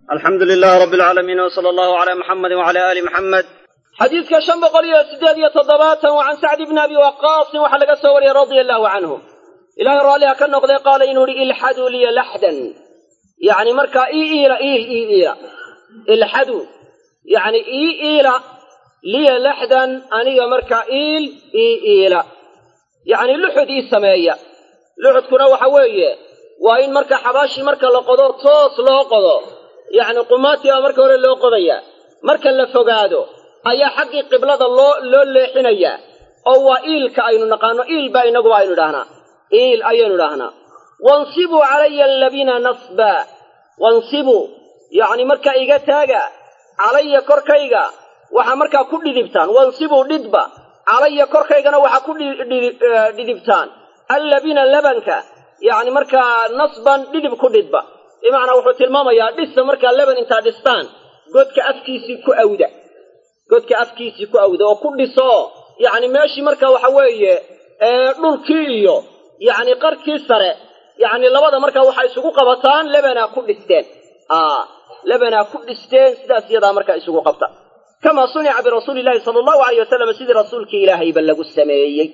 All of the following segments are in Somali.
alxamdu lilaah rabbi alcaalamiin wsala allahu calaa muxamedi wacala aali muxamed xadiidka shan boqol iyo siddeed iyo toddobaatan wa can sacdi bni abi waqaasin waxaa laga soo wariyey radia allahu canhu ilaahay raalliha ka noqday qaala inuu yihi ilxaduu liya laxdan yacni markaa ii iila iil ii iila ilxaduu yacni ii iila liya laxdan aniga markaa iil ii iila yacni luxud ii sameeya luxudkuna waxa weeye waa in marka xabaashii marka la qodo toos loo qodo yacni qumaatii baa marka hore loo qodayaa marka la fogaado ayaa xaggii qiblada loo loo leexinayaa oo waa iilka aynu naqaano iil baa inaguba aynu idhaahnaa iil ayaynu idhaahnaa wansibuu calaya allabina nasba wansibuu yacni markaa iga taaga calaya korkayga waxaa markaa ku dhidibtaan wansibuu dhidba calaya korkaygana waxaa ku dhidibtaan allabina labanka yacni markaa nasban dhidib ku dhidba bimacnaa wuxuu tilmaamayaa dhisa markaa laban intaa dhistaan godka afkiisii ku awda godka afkiisii ku awda oo ku dhiso yacni meeshii marka waxa weeye dhulkii iyo yacni qarkii sare yacni labada markaa waxay isugu qabataan lebanaa ku dhisteen lebanaa ku dhisteen sidaas iyadaa markaa isugu qabta kamaa sunica birasuuli illahi sala allahu alayh wasalam sidii rasuulkii ilaahayba lagu sameeyey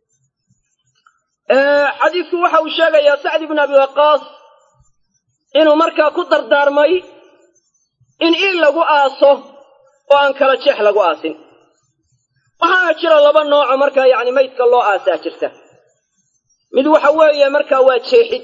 xadiidku waxa uu sheegayaa sacdi bnu abi waqaas inuu markaa ku dardaarmay in iil lagu aaso oo aan kala jeex lagu aasin waxaana jira laba nooco markaa yacni maydka loo aasaa jirta mid waxa weeye markaa waa jeexid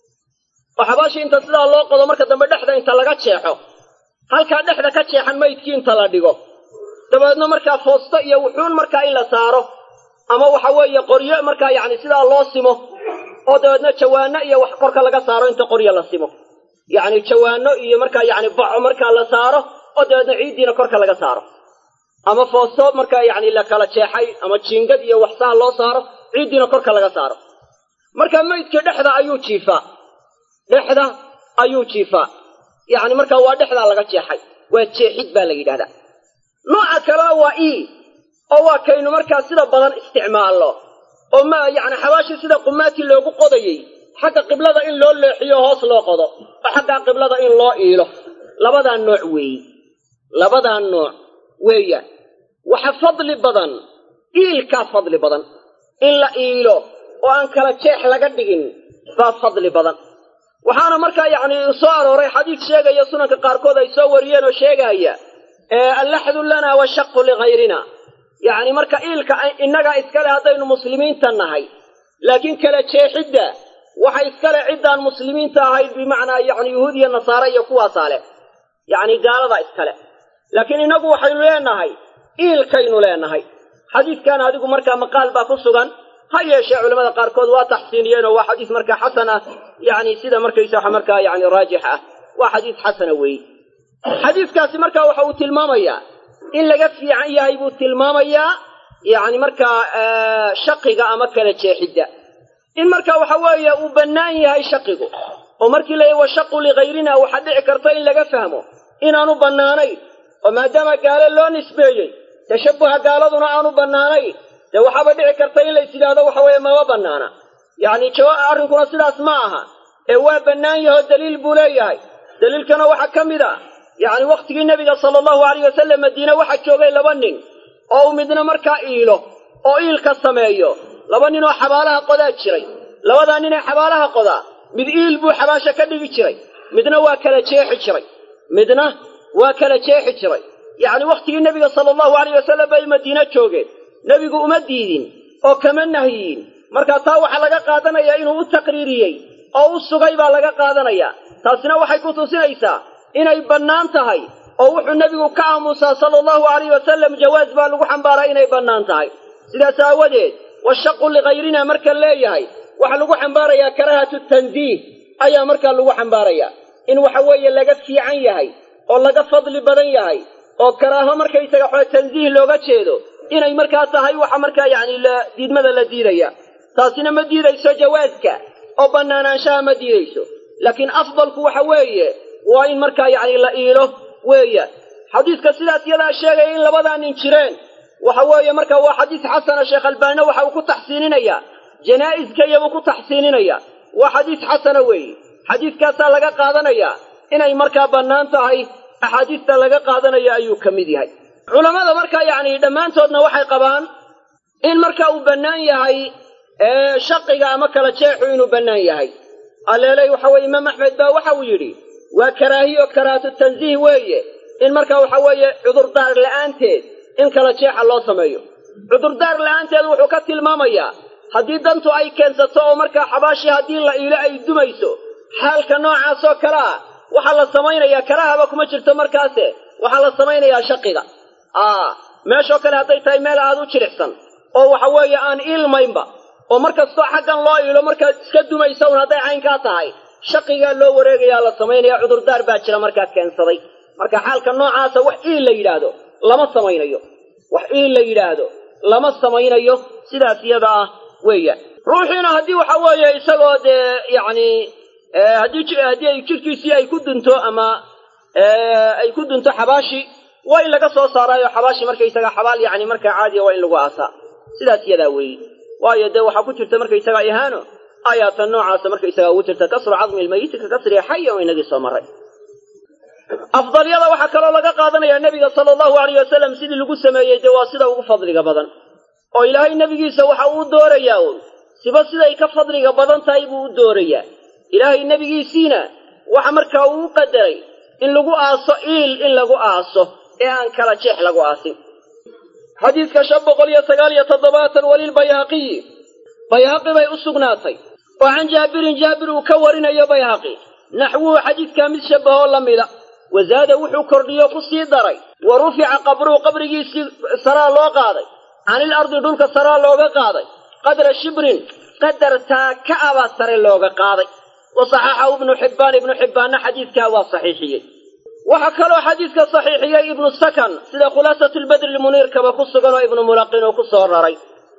oo xabaashii inta sidaa loo qodo marka dambe dhexda inta laga jeexo halkaa dhexda ka jeexan maydkii inta la dhigo dabeedna markaa foosto iyo wuxuun markaa in la saaro ama waxa weeye qoryo markaa yacni sidaa loo simo oo dabeedna jawaano iyo wax korka laga saaro inta qoryo la simo yacni jawaano iyo markaa yacni baco markaa la saaro oo dabeedna ciiddiina korka laga saaro ama foosto markaa yacni la kala jeexay ama jiingad iyo waxsaha loo saaro ciiddiina korka laga saaro marka maydkii dhexda ayuu jiifaa dhexda ayuu jiifaa yacni markaa waa dhexdaa laga jeexay waa jeexid baa la yidhahdaa nooca kalena waa ii oo waa kaynu markaa sida badan isticmaalno oo ma yacni xabaashii sida qumaatii loogu qodayey xagga qiblada in loo leexiyo hoos loo qodo oo xaggaa qiblada in loo iilo labadaa nooc weeye labadaa nooc weeyaan waxa fadli badan iilkaa fadli badan in la iilo oo aan kala jeex laga dhigin baa fadli badan waxaana markaa yacni soo arooray xadiid sheegaya sunanka qaarkood ay soo wariyeen oo sheegaya allaxdu lana washaqu ligayrina yacni marka iilka innagaa iskale haddaynu muslimiinta nahay laakiin kala jeexidda waxa iskale ciddaan muslimiinta ahayn bimacnaa yacni yuhuud iyo nasaare iyo kuwaasaa leh yacni gaaladaa iskale laakiin innagu waxaynu leenahay iilkaynu leenahay xadiidkan adigu markaa maqaal baa ku sugan ha yeeshee culamada qaarkood waa taxsiiniyeenoo waa xadiis markaa xasan ah yacni sida markaysa markaa yacni raajix ah waa xadiis xasana weeye xadiiskaasi markaa waxa uu tilmaamayaa in laga fiican yahay buu tilmaamayaa yacni markaa shaqiga ama kala jeexidda in marka waxa weeye uu bannaan yahay shaqigu oo markii la yidhi washaqu ligayrina waxaa dhici karta in laga fahmo inaanu bannaanayn oo maadaama gaalo loo nisbeeyey tashabbuha gaaladuna aanu bannaanayn dee waxaaba dhici karta in lays yidhaahdo waxa weeye mama bannaana yacni jawaab arrinkuna sidaas ma aha ee waa bannaan yahoo daliil buu leeyahay daliilkana waxaa ka mid ah yacni wakhtigii nebiga sala allahu alayh wasalam madiine waxaa joogay laba nin oo uu midna markaa iilo oo iilka sameeyo laba nin oo xabaalaha qodaa jiray labadaa nin ee xabaalaha qodaa mid iil buu xabaasha ka dhigi jiray midna waa kala jeexi jiray midna waa kala jeexi jiray yacni wakhtigii nebiga sala allahu alayh wasalam bay madiine joogeen nebigu uma diidin oo kama nahyiin markaa taa waxaa laga qaadanayaa inuu u taqriiriyey oo u sugay baa laga qaadanayaa taasina waxay ku tusinaysaa inay bannaan tahay oo wuxuu nebigu ka aamusaa sala allahu alayh wasalam jawaas baa lagu xambaaraa inay bannaan tahay sidaas aawadeed washaqu ligayrina marka leeyahay waxaa lagu xambaarayaa karaahatu tanziih ayaa markaa lagu xambaarayaa in waxa weeye laga fiican yahay oo laga fadli badan yahay oo karaaho markaysaga xoo tanziih looga jeedo inay markaa tahay waxa markaa yacni diidmada la diidaya taasina ma diidayso jawaaska oo bannaanaanshaha ma diidayso laakiin afdalku waxa weeye waa in markaa yacni la iilo weeyaan xadiiska sidaas iyadaa sheegaya in labadaa nin jireen waxa weeye marka waa xadiis xasana sheekh albaanina waxa uu ku taxsiininayaa janaa'iska iyabuu ku taxsiininaya waa xadiis xasana weeye xadiiskaasaa laga qaadanayaa inay markaa bannaan tahay axaadiista laga qaadanayo ayuu ka mid yahay culammada markaa yacni dhammaantoodna waxay qabaan in marka uu bannaan yahay shaqiga ama kala jeexu inuu bannaan yahay alleeley waxa weye imaam axmed baa waxa uu yidhi waa karaahiyo karaahatu tansiih weeye in marka waxa weeye cudurdaar la'aanteed in kala jeexa loo sameeyo cudurdaar la'aanteed wuxuu ka tilmaamayaa haddii dantu ay keensato oo markaa xabaashii haddii la iilo ay dumayso xaalka noocaasoo kale ah waxaa la samaynayaa karaahaba kuma jirto markaase waxaa la samaynayaa shaqiga aa meeshoo kale hadday tahay meel aad u jiricsan oo waxa weeye aan iilmaynba oo mar kastoo xaggan loo iilo markaad iska dumaysa un hadday caynkaa tahay shaqigaa loo wareegayaa la samaynaya cudurdaar baa jira markaa keensaday marka xaalka noocaasa wax iil la yidhaahdo lama samaynayo wax iil la yidhaahdo lama samaynayo sidaas iyada ah weeyaan ruuxiina haddii waxa weeye isagoo dee yacni haddii haddii ay jirkiisii ay ku dunto ama ay ku dunto xabaashi waa in laga soo saaraayo xabaashi markaysaga xabaal yacni markaa caadiya waa in lagu aasaa sidaas iyadaa weeye waayo dee waxaa ku jirta markaysaga ihaano aayaatan noocaasa markaysaga ugu jirta kasru cadmi lmayiti ka kasriga xaya oo inagii soo maray afdalyada waxaa kaloo laga qaadanayaa nebiga sala allahu alayh wasalam sidii lagu sameeyey dee waa sida ugu fadliga badan oo ilaahay nebigiisa waxa uu doorayaa un siba siday ka fadliga badan tahay buu u doorayaa ilaahay nebigiisiina waxa markaa uu u qadaray in lagu aaso iil in lagu aaso ee aan kala jeex lagu aasin xadiidka shan boqol iyo sagaal iyo toddobaatan walilbayhaqiyi bayhaqi bay u sugnaatay oo can jaabirin jaabir uu ka warinayo bayhaqi naxwuhu xadiidkaa mid shabbahoo la mida wazaada wuxuu kordhiyo ku sii daray wa rufica qabruhu qabrigiisii saraa loo qaaday canil ardi dhulka saraa looga qaaday qadra shibrin qadar taaka abaa sare looga qaaday wa saxaxahu ibnu xibbaan ibnu xibbaanna xadiidkaa waa saxiixiyey waxaa kaloo xadiidka saxiixiyey ibnu sakan sida khulaasatulbadri lmuniirkaba ku sugan oo ibnu mulaqin uu ku soo raray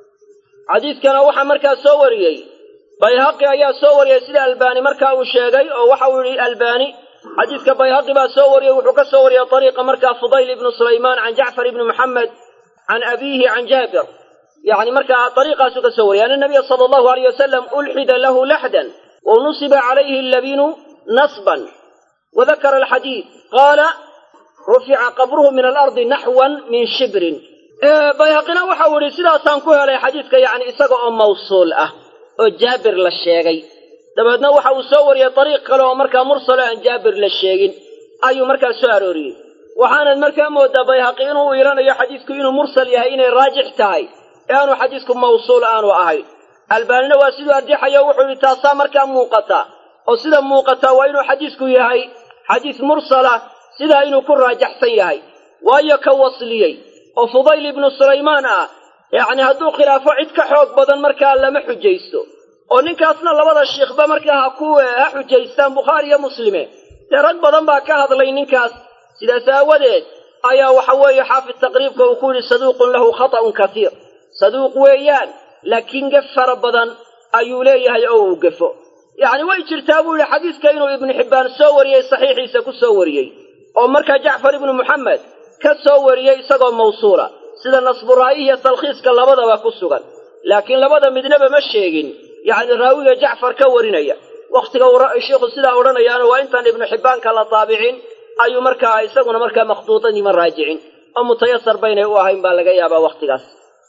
xadiidkana waxaa markaa soo wariyey bayhaqi ayaa soo wariyey sida albaani markaa uu sheegay oo waxa uu yidhi albaani xadiidka bayhaqi baa soo wariyey wuxuu ka soo wariyey ariiqa markaa fudayl ibnu sulaymaan can jacfar ibni muxamed can abiihi can jaabir yani markaa ariiqaasuu ka soo wariyey ana nabiya sala allahu alayh wasalam ulxida lahu laxdan wa nusiba calayhi labinu nasban wadakara alxadiid qaala rufica qabruhu min alardi naxwan min shibrin bayhaqina waxau idhi sidaasaan ku helay xadiidka yacni isaga oo mawsuul ah oo jaabir la sheegay dabeedna waxa uu soo wariyey dariiq kale oo markaa mursalo aan jaabir la sheegin ayuu markaa soo arooriyey waxaanad markaa moodaa bayhaqi inuu iilanayo xadiidku inuu mursal yahay inay raajix tahay ee aanu xadiidku mawsuul aanu ahayn albaanina waa siduu arjaxayo wuxuu yidhi taasaa markaa muuqata oo sida muuqataa waa inuu xadiidku yahay xadiis mursala sidaa inuu ku raajaxsan yahay waayo ka wasliyey oo fudayl ibnu sulaymaan ah yacni hadduu khilaafo cid ka xoog badan markaa lama xujaysto oo ninkaasna labada shiikhba markaa ha ku ha xujaystaan bukhaari iyo muslime dee rag badan baa ka hadlay ninkaas sidaas aawadeed ayaa waxa weeye xaafid taqriibka uu ku yidhi saduuqun lahu khata'un kasiir saduuq weeyaan laakiin gef fara badan ayuu leeyahay oo uu gefo yacni way jirtaa buu yidhi xadiiska inuu ibnu xibbaan soo wariyey saxiixiisa ku soo wariyey oo markaa jacfar ibnu muxamed ka soo wariyey isagoo mawsuula sida nasburaa'ihi iyo talkhiiska labadaba ku sugan laakiin labada midnaba ma sheegin yacni raawiga jacfar ka warinaya wakhtiga uu sheikhu sidaa odhanayaana waa intaan ibnu xibbaanka la taabicin ayuu markaa isaguna markaa makhduudadima raajicin oo mutayasar baynay u ahayn baa laga yaabaa wakhtigaas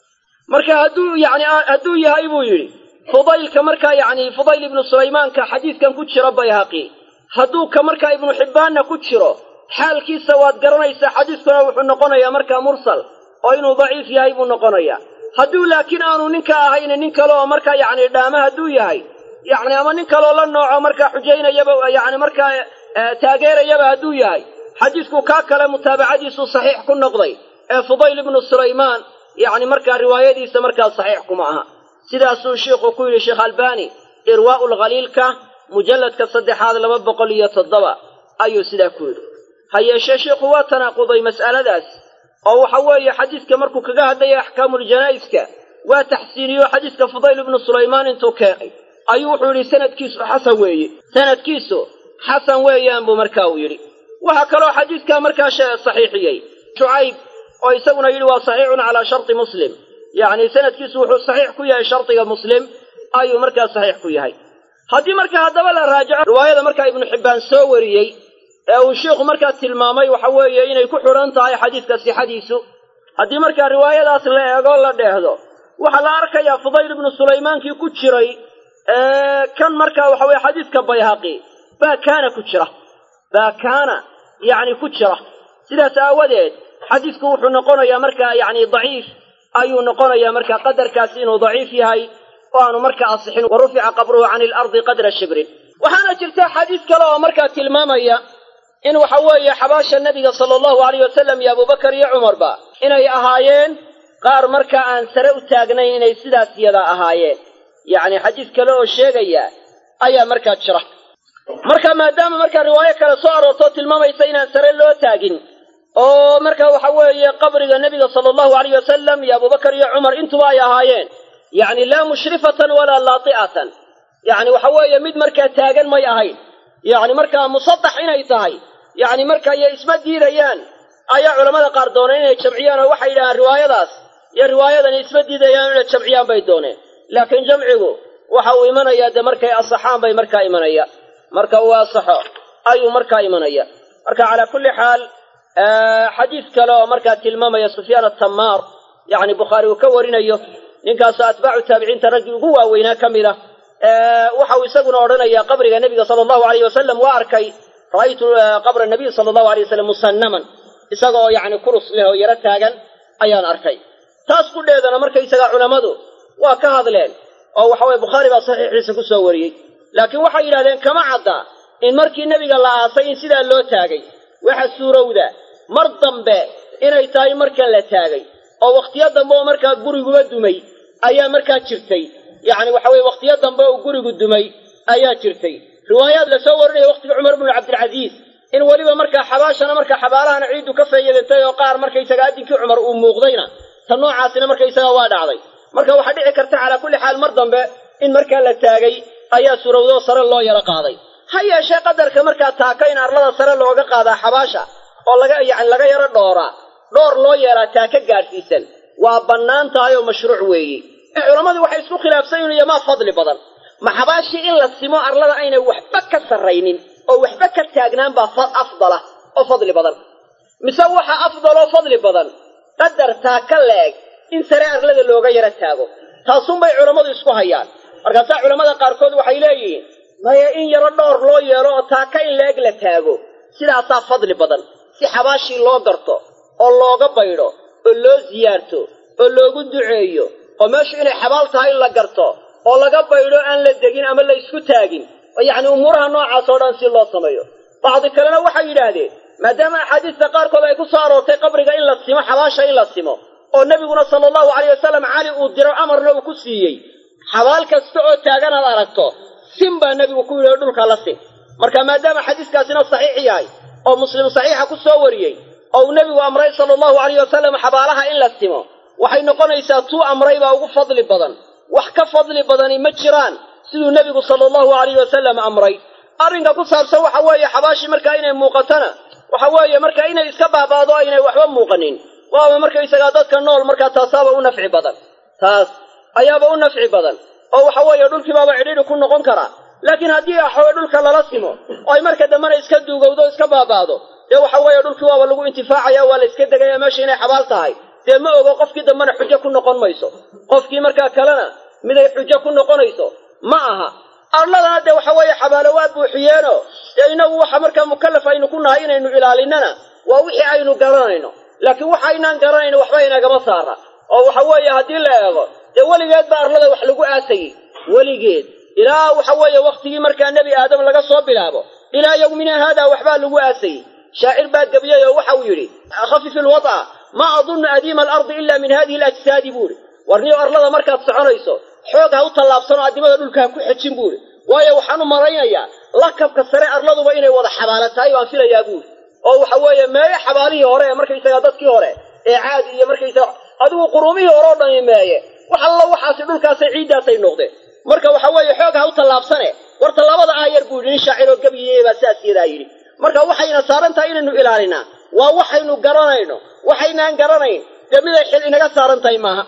marka hadduu yani hadduu yahay buu yidhi fudaylka markaa yacni fudayl ibnu sulaymaanka xadiidkan ku jiro bayhaqi hadduu ka markaa ibnu xibbaanna ku jiro xaalkiisa waad garanaysaa xadiiskuna wuxuu noqonayaa markaa mursal oo inuu daciif yahay buu noqonayaa hadduu laakiin aanu ninka ahayn nin kale oo markaa yacni dhaama hadduu yahay yacni ama nin kaleoo la nooco markaa xujaynayaba yacni markaa taageerayaba hadduu yahay xadiisku kaa kale mutaabacadiisu saxiix ku noqday ee fudayl ibnu sulaymaan yacni markaa riwaayadiisa markaa saxiix kuma aha sidaasuu sheikhu ku yidhi sheekh albani irwaa'u lkhaliilka mujalladka saddexaad laba boqol iyo toddoba ayuu sidaa ku yidhi ha yeeshee sheikhu waa tanaaquday mas'aladaas oo waxa weeye xadiiska markuu kaga hadlaya axkaamuljanaa'iska waa taxsiiniyo xadiiska fudayl ibnu sulaymaan intuu keenay ayuu wuxuu yidhi sanadkiisu xasan weeye sanadkiisu xasan weeyaan buu markaa uu yidhi waxaa kaloo xadiidkaa markaa saxiixiyey shucayb oo isaguna yidhi waa saxiixun calaa sharti muslim yacni sanadkiisu wuxuu saxiix ku yahay shardiga muslim ayuu markaa saxiix ku yahay haddii markaa haddaba la raajaco riwaayada markaa ibnu xibbaan soo wariyey ee uu sheikhu markaa tilmaamay waxa weeye inay ku xidhan tahay xadiidka sixadiisu haddii markaa riwaayadaas la eego la dheehdo waxaa la arkayaa fudayl ibnu sulaymaankii ku jiray kan markaa waxa weye xadiidka bayhaqi baa kaana ku jira baa kaana yacni ku jira sidaas aawadeed xadiidku wuxuu noqonayaa markaa yacni daciif ayuu noqonayaa markaa qadarkaasi inuu daciif yahay oo aanu markaa asixin wa rufica qabruhu cani ilardi qadra shibrin waxaana jirta xadiis kale oo markaa tilmaamaya in waxa weeye xabaasha nebiga sala allahu alayh wasalam iyo abubakar iyo cumarba inay ahaayeen qaar markaa aan sare u taagnayn inay sidaas yadaa ahaayeen yacni xadiis kale oo sheegaya ayaa markaa jira marka maadaama markaa riwaayo kale soo aroortoo tilmaamaysa inaan sare loo taagin oo marka waxa weeye qabriga nebiga sala allahu alayh wasalam iyo abubakar iyo cumar intuba ay ahaayeen yacni laa mushrifatan walaa laati'atan yacni waxa weeye mid markaa taagan may ahayn yacni markaa musadax inay tahay yacni marka iyo isma diidayaan ayaa culamada qaar dooneen inay jamciyaan oo waxay yidhahaan riwaayadaas iyo riwaayadani isma diidayaan inay jamciyaan bay dooneen laakiin jamcigu waxa uu imanayaa dee markay asaxaan bay markaa imanaya marka uu asaxo ayuu markaa imanaya marka calaa kulli xaal xadiis kale oo markaa tilmaamaya sufyaan atamaar yacni bukhaari uu ka warinayo ninkaasoo atbaacu taabiciinta raggii ugu waaweynaa ka mid ah waxa uu isaguna odhanayaa qabriga nebiga sala allahu alayh wasalam waa arkay ra'aytu qabra nabiy sala allahu alay wasalam musannaman isaga oo yacni kurus leh oo yaro taagan ayaan arkay taas qudheedana markaysaga culammadu waa ka hadleen oo waxa weye bukhaari baa saxiixiisa ku soo wariyey laakiin waxay yidhahdeen kama cadda in markii nebiga la aasay in sidaa loo taagay waxa suurowda mar dambe inay tahay markan la taagay oo wakhtiyo dambe oo markaa guriguba dumay ayaa markaa jirtay yacni waxa weye wakhtiyo dambe oo gurigu dumay ayaa jirtay riwaayaad la soo warinaya wakhtiga cumar bnu cabdilcasiis in weliba markaa xabaashana markaa xabaalahana ciiddu ka feeyadatay oo qaar markaysaga addinkii cumar uu muuqdayna ta noocaasina markaysaga waa dhacday marka waxaa dhici karta calaa kulli xaal mar dambe in markaa la taagay ayaa suurowdoo sare loo yaro qaaday ha yeeshee qadarka markaa taaka in arlada sare looga qaadaa xabaasha oo laga yacni laga yaro dhooraa dhoor loo yeeraa taaka gaadhsiisan waa bannaan tahay oo mashruuc weeye culammadu waxay isku khilaafsan yihin iyo maa fadli badan ma xabaashii in la simo arlada aynay waxba ka sarraynin oo waxba ka taagnaan baa afdala oo fadli badan mise waxa afdaloo fadli badan qadar taaka la-eg in sare arlada looga yaro taago taasunbay culammadu isku hayaan markaasaa culammada qaarkood waxay leeyihiin maya in yaro dhowr loo yeelo oo taaka in la-eg la taago sidaasaa fadli badan si xabaashii loo garto oo looga baydho oo loo siyaarto oo loogu duceeyo oo meeshu inay xabaal tahay in la garto oo laga baydho aan la degin ama la isku taagin oo yacni umuuraha noocaas oo dhan si loo sameeyo bacdi kalena waxay yidhaahdeen maadaama axaadiista qaarkood ay ku soo aroortay qabriga in la simo xabaasha in la simo oo nebiguna sala allahu alayh wasalam cali uu diro amarna uu ku siiyey xabaal kasta oo taagan aad aragto sin baa nebigu ku yidhi oo dhulka la sin marka maadaama xadiiskaasina saxiix yahay oo muslim saxiixa ku soo wariyey oo uu nebigu amray sala allahu alayh wasalam xabaalaha in la simo waxay noqonaysaa tuu amray baa ugu fadli badan wax ka fadli badani ma jiraan siduu nebigu sala allahu alayh wasalam amray arrinka ku saabsan waxa weeye xabaashii markaa inay muuqatana waxa weeye marka inay iska baabaado aynay waxba muuqanin waaba markaysagaa dadka nool markaa taasaaba u nafci badan taas ayaaba u nafci badan oo waxa weeye dhulkiibaaba cidhiidhi ku noqon karaa laakiin haddii axawey dhulka lala simo oo ay marka dambena iska duugowdo iska baabaado dee waxa weeye dhulkii waaba lagu intifaacaya waa la iska degaya meesha inay xabaal tahay dee ma ogo qofkii dambena xujo ku noqon mayso qofkii markaa kalena miday xujo ku noqonayso ma aha arladana dee waxa weeye xabaalo waa buuxiyeeno dee inagu waxa markaa mukallaf aynu ku nahay inaynu ilaalinana waa wixii aynu garanayno laakiin waxa aynaan garanayno waxba inagama saara oo waxa weeye haddii la eego dee weligeed ba arlada wax lagu aasayey weligeed ilaa waxa weeye wakhtigii markaa nebi aadam laga soo bilaabo ilaa yowmina haadaa waxbaa lagu aasayey shaacir baa gebiyey oo waxa uu yidhi khafif ilwad'a maa adunnu adiima alardi ila min hadihi alajsaadi buu idhi warniyo arlada markaad soconayso xoog ha u tallaabsanoo addimada dhulka ha ku xejin buuhi waayo waxaan u malaynayaa lakabka sare arladuba inay wada xabaala tahay baan filayaa buuri oo waxa weeye meeye xabaalihii hore ee markaysagaa dadkii hore ee caadi iyo markaysaga adigu quruumihii hore oo dhani meeye wax alla waxaasi dhulkaasay ciiddaasay noqdeen marka waxa weeye xoog ha u tallaabsane war tallaabada aayar buu yidhi nin shaaciroo gabyiyey baa saas yadaa yidhi marka waxayna saaran tahay inaynu ilaalinaa waa waxaynu garanayno waxaynaan garanayn dee miday xil inaga saaran tahay maaha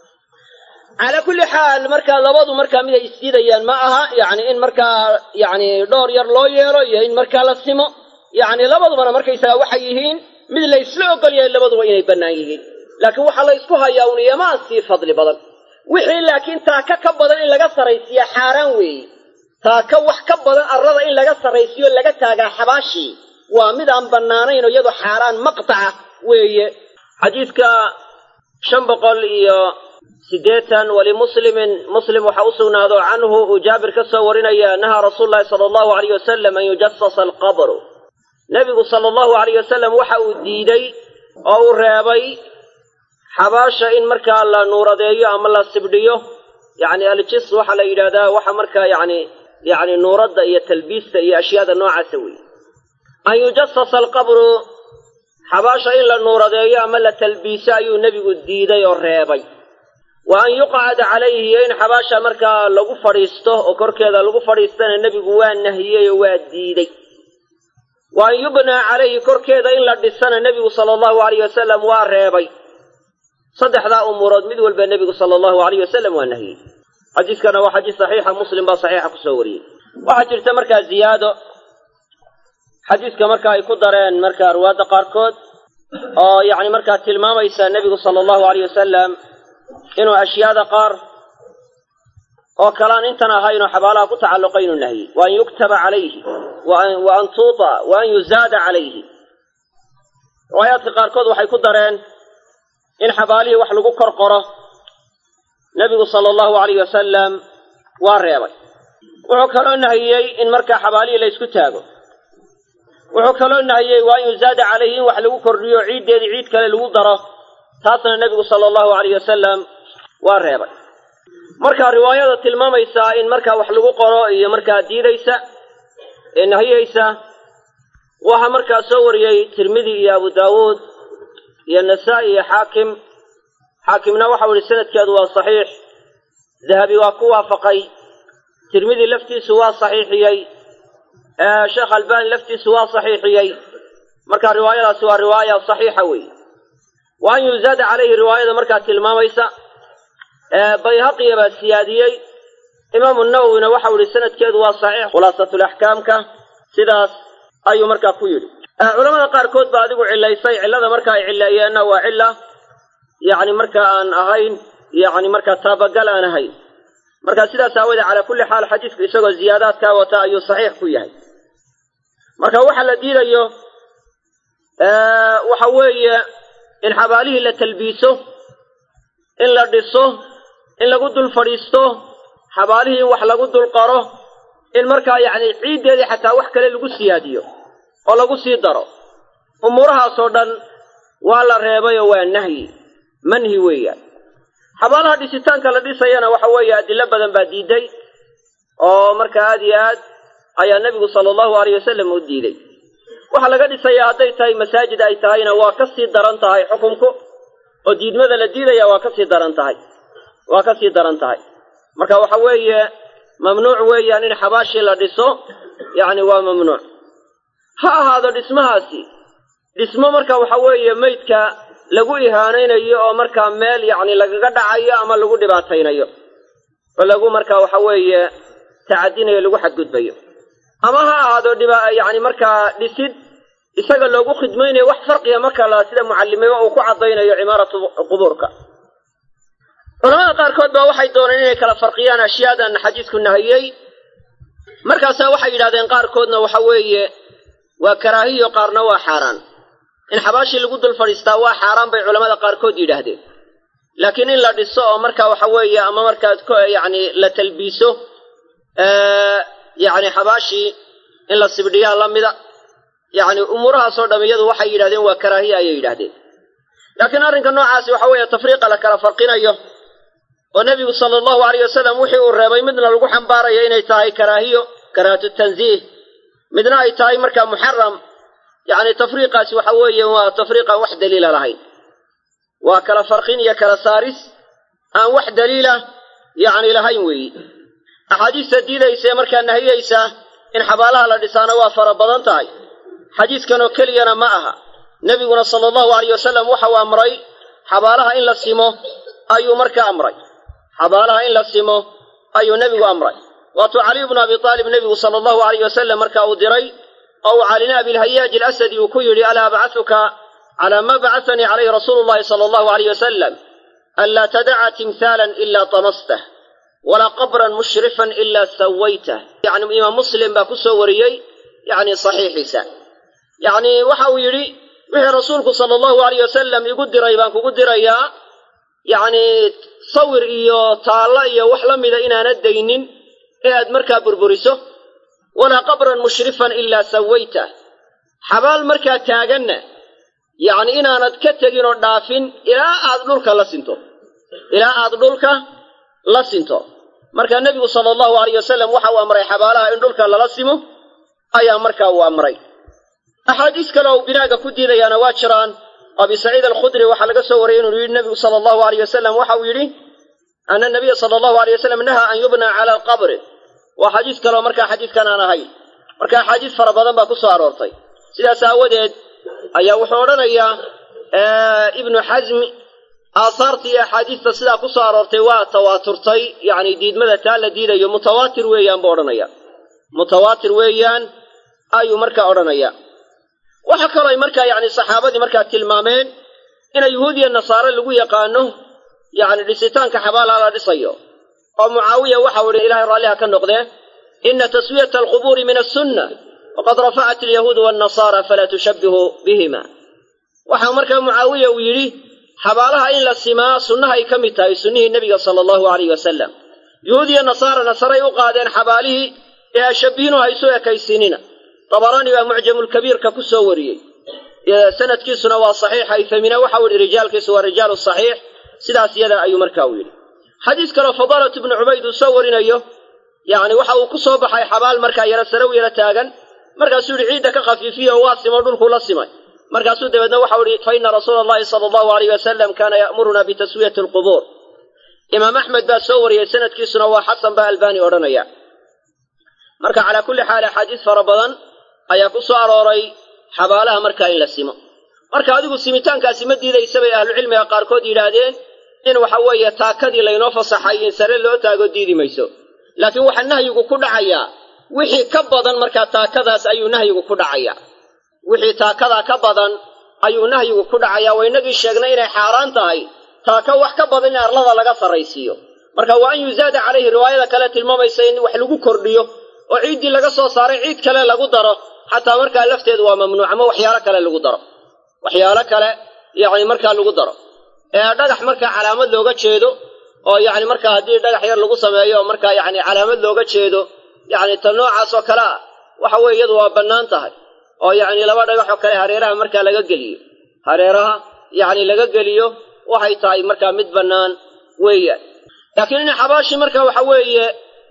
calaa kulli xaal markaa labadu markaa miday isdiidayaan ma aha yacni in markaa yacni dhowr yar loo yeelo iyo in markaa la simo yacni labadubana markaysaga waxay yihiin mid la ysla ogol yahay labaduba inay bannaan yihiin laakiin waxaa la ysku hayaa un iyomaa sii fadli badan wixii laakiin taaka ka badan in laga sarraysiiya xaaraan weeye taaka wax ka badan arrada in laga sarraysiiyo laga taagaa xabaashii waa mid aan bannaanayn oo iyadu xaaraan maqtaca weeye xadiidka shan boqol iyo siddeetan walimuslimin muslim waxaa u sugnaado canhu uu jaabir ka soo warinaya nahaa rasuulu llahi sala allahu alayh wasalam an yujasasa alqabru nebigu sala allahu alayh wasalam waxa uu diiday oo uu reebay xabaasha in markaa la nuuradeeyo ama la sibdhiyo yacni aljis waxaa la yidhahdaa waxa markaa yacni yacni nuuradda iyo talbiista iyo ashyaada noocaasa weeye an yujasasa alqabru xabaasha in la nuuradeeyo ama la talbiiso ayuu nebigu diiday oo reebay wa an yuqcada calayhi iyo in xabaasha markaa lagu fadhiisto oo korkeeda lagu fadhiistana nebigu waa nahiyey oo waa diiday wa an yubnaa calayhi korkeeda in la dhisana nebigu sala allahu alayh wasalam waa reebay saddexdaa umuurood mid walba nebigu sala allahu alayh wasalam waa nahiyey xadiiskana waa xadiis saxiixa muslim baa saxiixa kusoo wariyey waxaa jirta markaa ziyaado xadiiska marka ay ku dareen markaa ruwaadda qaarkood oo yacni markaa tilmaamaysa nebigu sala allahu alayh wasalam inuu ashyaada qaar oo kalaan intan ahaynoo xabaalaha ku tacalluqa inuu nahiyey wa an yuktaba calayhi wa an tuuta wa an yuzaada calayhi riwaayaadka qaarkood waxay ku dareen in xabaalihii wax lagu kor qoro nebigu sala allahu alayh wasalam waa reebay wuxuu kaloo nahiyey in markaa xabaalihii la ysku taago wuxuu kaloo nahiyey waa an yuzaada calayhi in wax lagu kordhiyo ciiddeedii ciid kale lagu daro taasna nebigu sala allahu alayh wasalam waa reebay marka riwaayada tilmaamaysaa in markaa wax lagu qoro iyo markaa diidaysa ee nahiyeysa waxaa markaa soo wariyey tirmidi iyo abu daawuud iyo nasaa-i iyo xaakim xaakimna waxau ihi sanadkeedu waa saxiix dahabi waa ku waafaqay tirmidi laftiisu waa saxiixiyey sheekh albani laftiisu waa saxiixiyey marka riwaayadaasi waa riwaaya saxiixa weeye wa an yuzaada calayhi riwaayada markaa tilmaamaysa bayhaqiya baa siyaadiyey imaamu nawowina waxau ihi sanadkeedu waa saxiix khulaasatulaxkaamka sidaas ayuu markaa ku yidhi culamada qaarkood baa adigu cilaysay cillada marka ay cileeyeenna waa cilla yacni marka aan ahayn yacni markaa taabagal aan ahayn marka sidaas aawoodee calaa kulli xaal xadiisku isagoo ziyaadaadkaa wata ayuu saxiix ku yahay marka waxa la diidayo waxa weeye in xabaalihii la talbiiso in la dhiso in lagu dul fadhiisto xabaalihii in wax lagu dul qaro in markaa yacni ciiddeedii xataa wax kale lagu siyaadiyo oo lagu sii daro umuurahaasoo dhan waa la reebay oo waa nahyi manhi weeyaan xabaalaha dhisitaanka la dhisayana waxa weeye adilo badan baa diiday oo marka aad iyo aad ayaa nebigu sala allahu alayh wasalam u diiday waxaa laga dhisayaa hadday tahay masaajid ay tahayna waa ka sii daran tahay xukunku oo diidmada la diidaya waa ka sii daran tahay waa ka sii daran tahay marka waxa weeye mamnuuc weeyaan in xabaashii la dhiso yacni waa mamnuuc ha ahaado dhismahaasi dhismo marka waxa weeye meydka lagu ihaanaynayo oo markaa meel yacni lagaga dhacayo ama lagu dhibaataynayo oo lagu marka waxa weeye tacadinayo lagu xadgudbayo ama ha ahaado dhiba yacni markaa dhisid isaga loogu khidmaynayo wax farqiga marka la sida mucallimimo uu ku caddaynayo cimaaratu qubuurka culamada qaarkood baa waxay dooneen inay kala farqiyaan ashyaadan xadiisku nahiyey markaasaa waxay yidhahdeen qaarkoodna waxa weeye waa karaahiyo qaarna waa xaaraan in xabaashii lagu dul fadhiistaa waa xaaraan bay culamada qaarkood yidhaahdeen laakiin in la dhiso oo marka waxa weeye ama markaad k yacni la talbiiso yacni xabaashii in la sibdhiyaa la mida yacni umuurahaasoo dham iyadu waxay yidhahdeen waa karaahiya ayay yidhahdeen laakiin arrinka noocaasi waxa weeye tafriiqa la kala farqinayo oo nebigu sala allahu alayh wasalam wixii uu reebay midna lagu xambaarayo inay tahay karaahiyo karaahatu tanziih midna ay tahay markaa muxaram yacni tafriiqaasi waxa weeye waa tafriiqaan wax daliila lahayn waa kala farqin iyo kala saaris aan wax daliila yacni lahayn weeyi axaadiista diidaysa ee markaa nahiyeysa in xabaalaha la dhisaana waa fara badan tahay xadiiskanoo keliyana ma aha nebiguna sala allahu alayh wasalam waxau amray xabaalaha in la simo ayuu markaa amray xabaalaha in la simo ayuu nebigu amray waatuu caliy bnu abi aalib nebigu sala allahu alayh wasalam marka uu diray oo uu calina abilhayaaj alasadi uu ku yidhi alaa abcahuka calaa ma bacahanii calayhi rasuulu llahi sala allahu alayh wasalam anlaa tadaca timhaalan ilaa tamastah walaa qabran mushrifan ilaa sawaytah yani imaam muslim baa ku soo wariyey yani saxiixiisa yacni waxa uu yidhi wixii rasuulku sala allahu alayh wasalam igu diray baan kugu dirayaa yacni sawir iyo taallo iyo wax la mida inaanad daynin ee aad markaa burburiso walaa qabran mushrifan ilaa sawaytah xabaal markaa taaganna yacni inaanad ka tegin oo dhaafin ilaa aad dhulka la sinto ilaa aad dhulka la sinto markaa nebigu sala allahu alayh wasalam waxa uu amray xabaalaha in dhulka lala simo ayaa markaa uu amray axaadiis kale oo binaaga ku diidayaana waa jiraan abi saciid alkhudri waxaa laga soo wariyey inuu yidhi nebigu sala allahu alayh wasalam waxa uu yidhi ana nabiya sala allahu alayh wasalam nahaa an yubna cala alqabri waa xadiis kaleoo markaa xadiidkan aan ahayn marka axaadiis fara badan baa ku soo aroortay sidaas aawadeed ayaa wuxuu odhanayaa ibnu xasmi aahaarta iyo axaadiista sidaa ku soo aroortay waa tawaaturtay yacni diidmada taa la diidayo mutawaatir weeyaan buu odhanaya mutawaatir weeyaan ayuu markaa odhanaya waxa kaloo ay markaa yacni saxaabadii markaa tilmaameen inay yuhuudiya nasaare lagu yaqaano yacni dhisitaanka xabaalaha la dhisayo oo mucaawiya waxau idhi ilahay raalliha ka noqdee ina taswiyata alqubuuri min asunna waqad rafacat alyahuudu waannasaara falaa tushabbihu bihima waxaa markaa mucaawiya uu yidhi xabaalaha in la simaa sunnahay ka mid tahay sunnihii nebiga sala allahu alayh wasalam yuhuudiya nasaarana saray u qaadeen xabaalihii ee ashabbihiinu haysu ekaysiinina dabaraani baa mucjamulkabiirka ku soo wariyey sanadkiisuna waa saxiix haytamina waxau yidhi rijaalkiisu waa rijaalu saxiix sidaas yada ayuu markaa u yidhi xadiis kaleo fadaalatu ibnu cubayd uu soo warinayo yacni waxa uu ku soo baxay xabaal markaa yaro sarow yaro taagan markaasuu yidhi ciidda ka khafiifiya oo waa simo dhulkuu la simay markaasuu dabeedna waxau idhi fa ina rasuula allahi sala allahu alayh wasalam kaana ya'muruna bitaswiyati alqubuur imaam axmed baa soo wariyey sanadkiisuna waa xasan baa albaani odhanaya marka calaa kulli xaal axaadiis fara badan ayaa ku soo arooray xabaalaha markaa in la simo marka adigu simitaankaasi ma diidaysa bay ahlucilmiga qaarkood yidhaahdeen in waxa weeye taakadii laynoo fasaxay in sare loo taago diidi mayso laakiin waxaa nahyigu ku dhacayaa wixii ka badan markaa taakadaas ayuu nahyigu ku dhacayaa wixii taakadaa ka badan ayuu nahyigu ku dhacayaa waa inagii sheegnay inay xaaraan tahay taaka wax ka badan in arlada laga sarraysiiyo marka waa an yuzaada calayhi riwaayada kale tilmaamaysa in wax lagu kordhiyo oo ciiddii laga soo saaray ciid kale lagu daro xataa markaa lafteedu waa mamnuuc ama waxyaalo kale lagu daro waxyaalo kale yacni markaa lagu daro ee dhagax markaa calaamad looga jeedo oo yacni markaa haddii dhagax yar lagu sameeyo markaa yacni calaamad looga jeedo yacni ta noocaas oo kale ah waxa weeye iyadu waa bannaan tahay oo yacni laba dhagax oo kale hareeraha markaa laga geliyo hareeraha yacni laga geliyo waxay tahay markaa mid bannaan weeyaan laakiin in xabaashii marka waxa weeye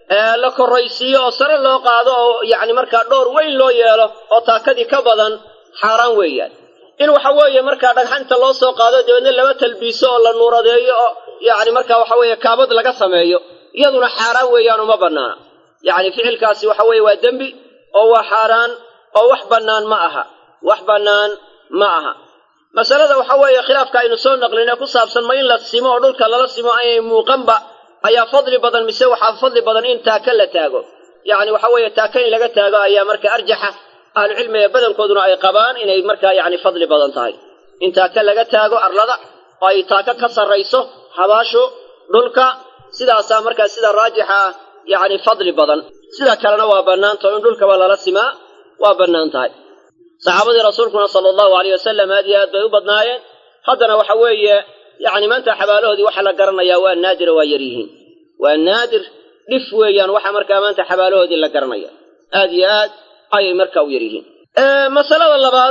la korraysiiyo oo sare loo qaado oo yacni markaa dhowr weyn loo yeelo oo taakadii ka badan xaaraan weeyaan in waxa weeye markaa dhagxanta loo soo qaado dabeedna laba talbiiso oo la nuuradeeyo oo yacni markaa waxa weeye kaabad laga sameeyo iyaduna xaaraan weeyaan uma bannaana yacni ficilkaasi waxa weeye waa dembi oo waa xaaraan oo wax bannaan ma aha wax bannaan ma aha masalada waxa weeye khilaafka aynu soo naqlinee ku saabsan ma in la simo oo dhulka lala simo aynay muuqanba ayaa fadli badan mise waxaa fadli badan in taaka la taago yacni waxa weeye taaka in laga taago ayaa marka arjaxa ahlucilmiga badankooduna ay qabaan inay markaa yacni fadli badan tahay in taaka laga taago arlada oo ay taaka ka sarrayso habaashu dhulka sidaasaa markaa sida raajixa ah yacni fadli badan sida kalena waa bannaantao in dhulkaba lala simaa waa bannaan tahay saxaabadii rasuulkuna sala allahu alayh wasalam aad iyo aad bay u badnaayeen haddana waxa weeye yacni maanta xabaalahoodii waxa la garanayaa waa naadira waa yar yihiin waa naadir dhif weeyaan waxa markaa maanta xabaalahoodii la garanaya aad iyo aad ayay markaa u yar yihiin masalada labaad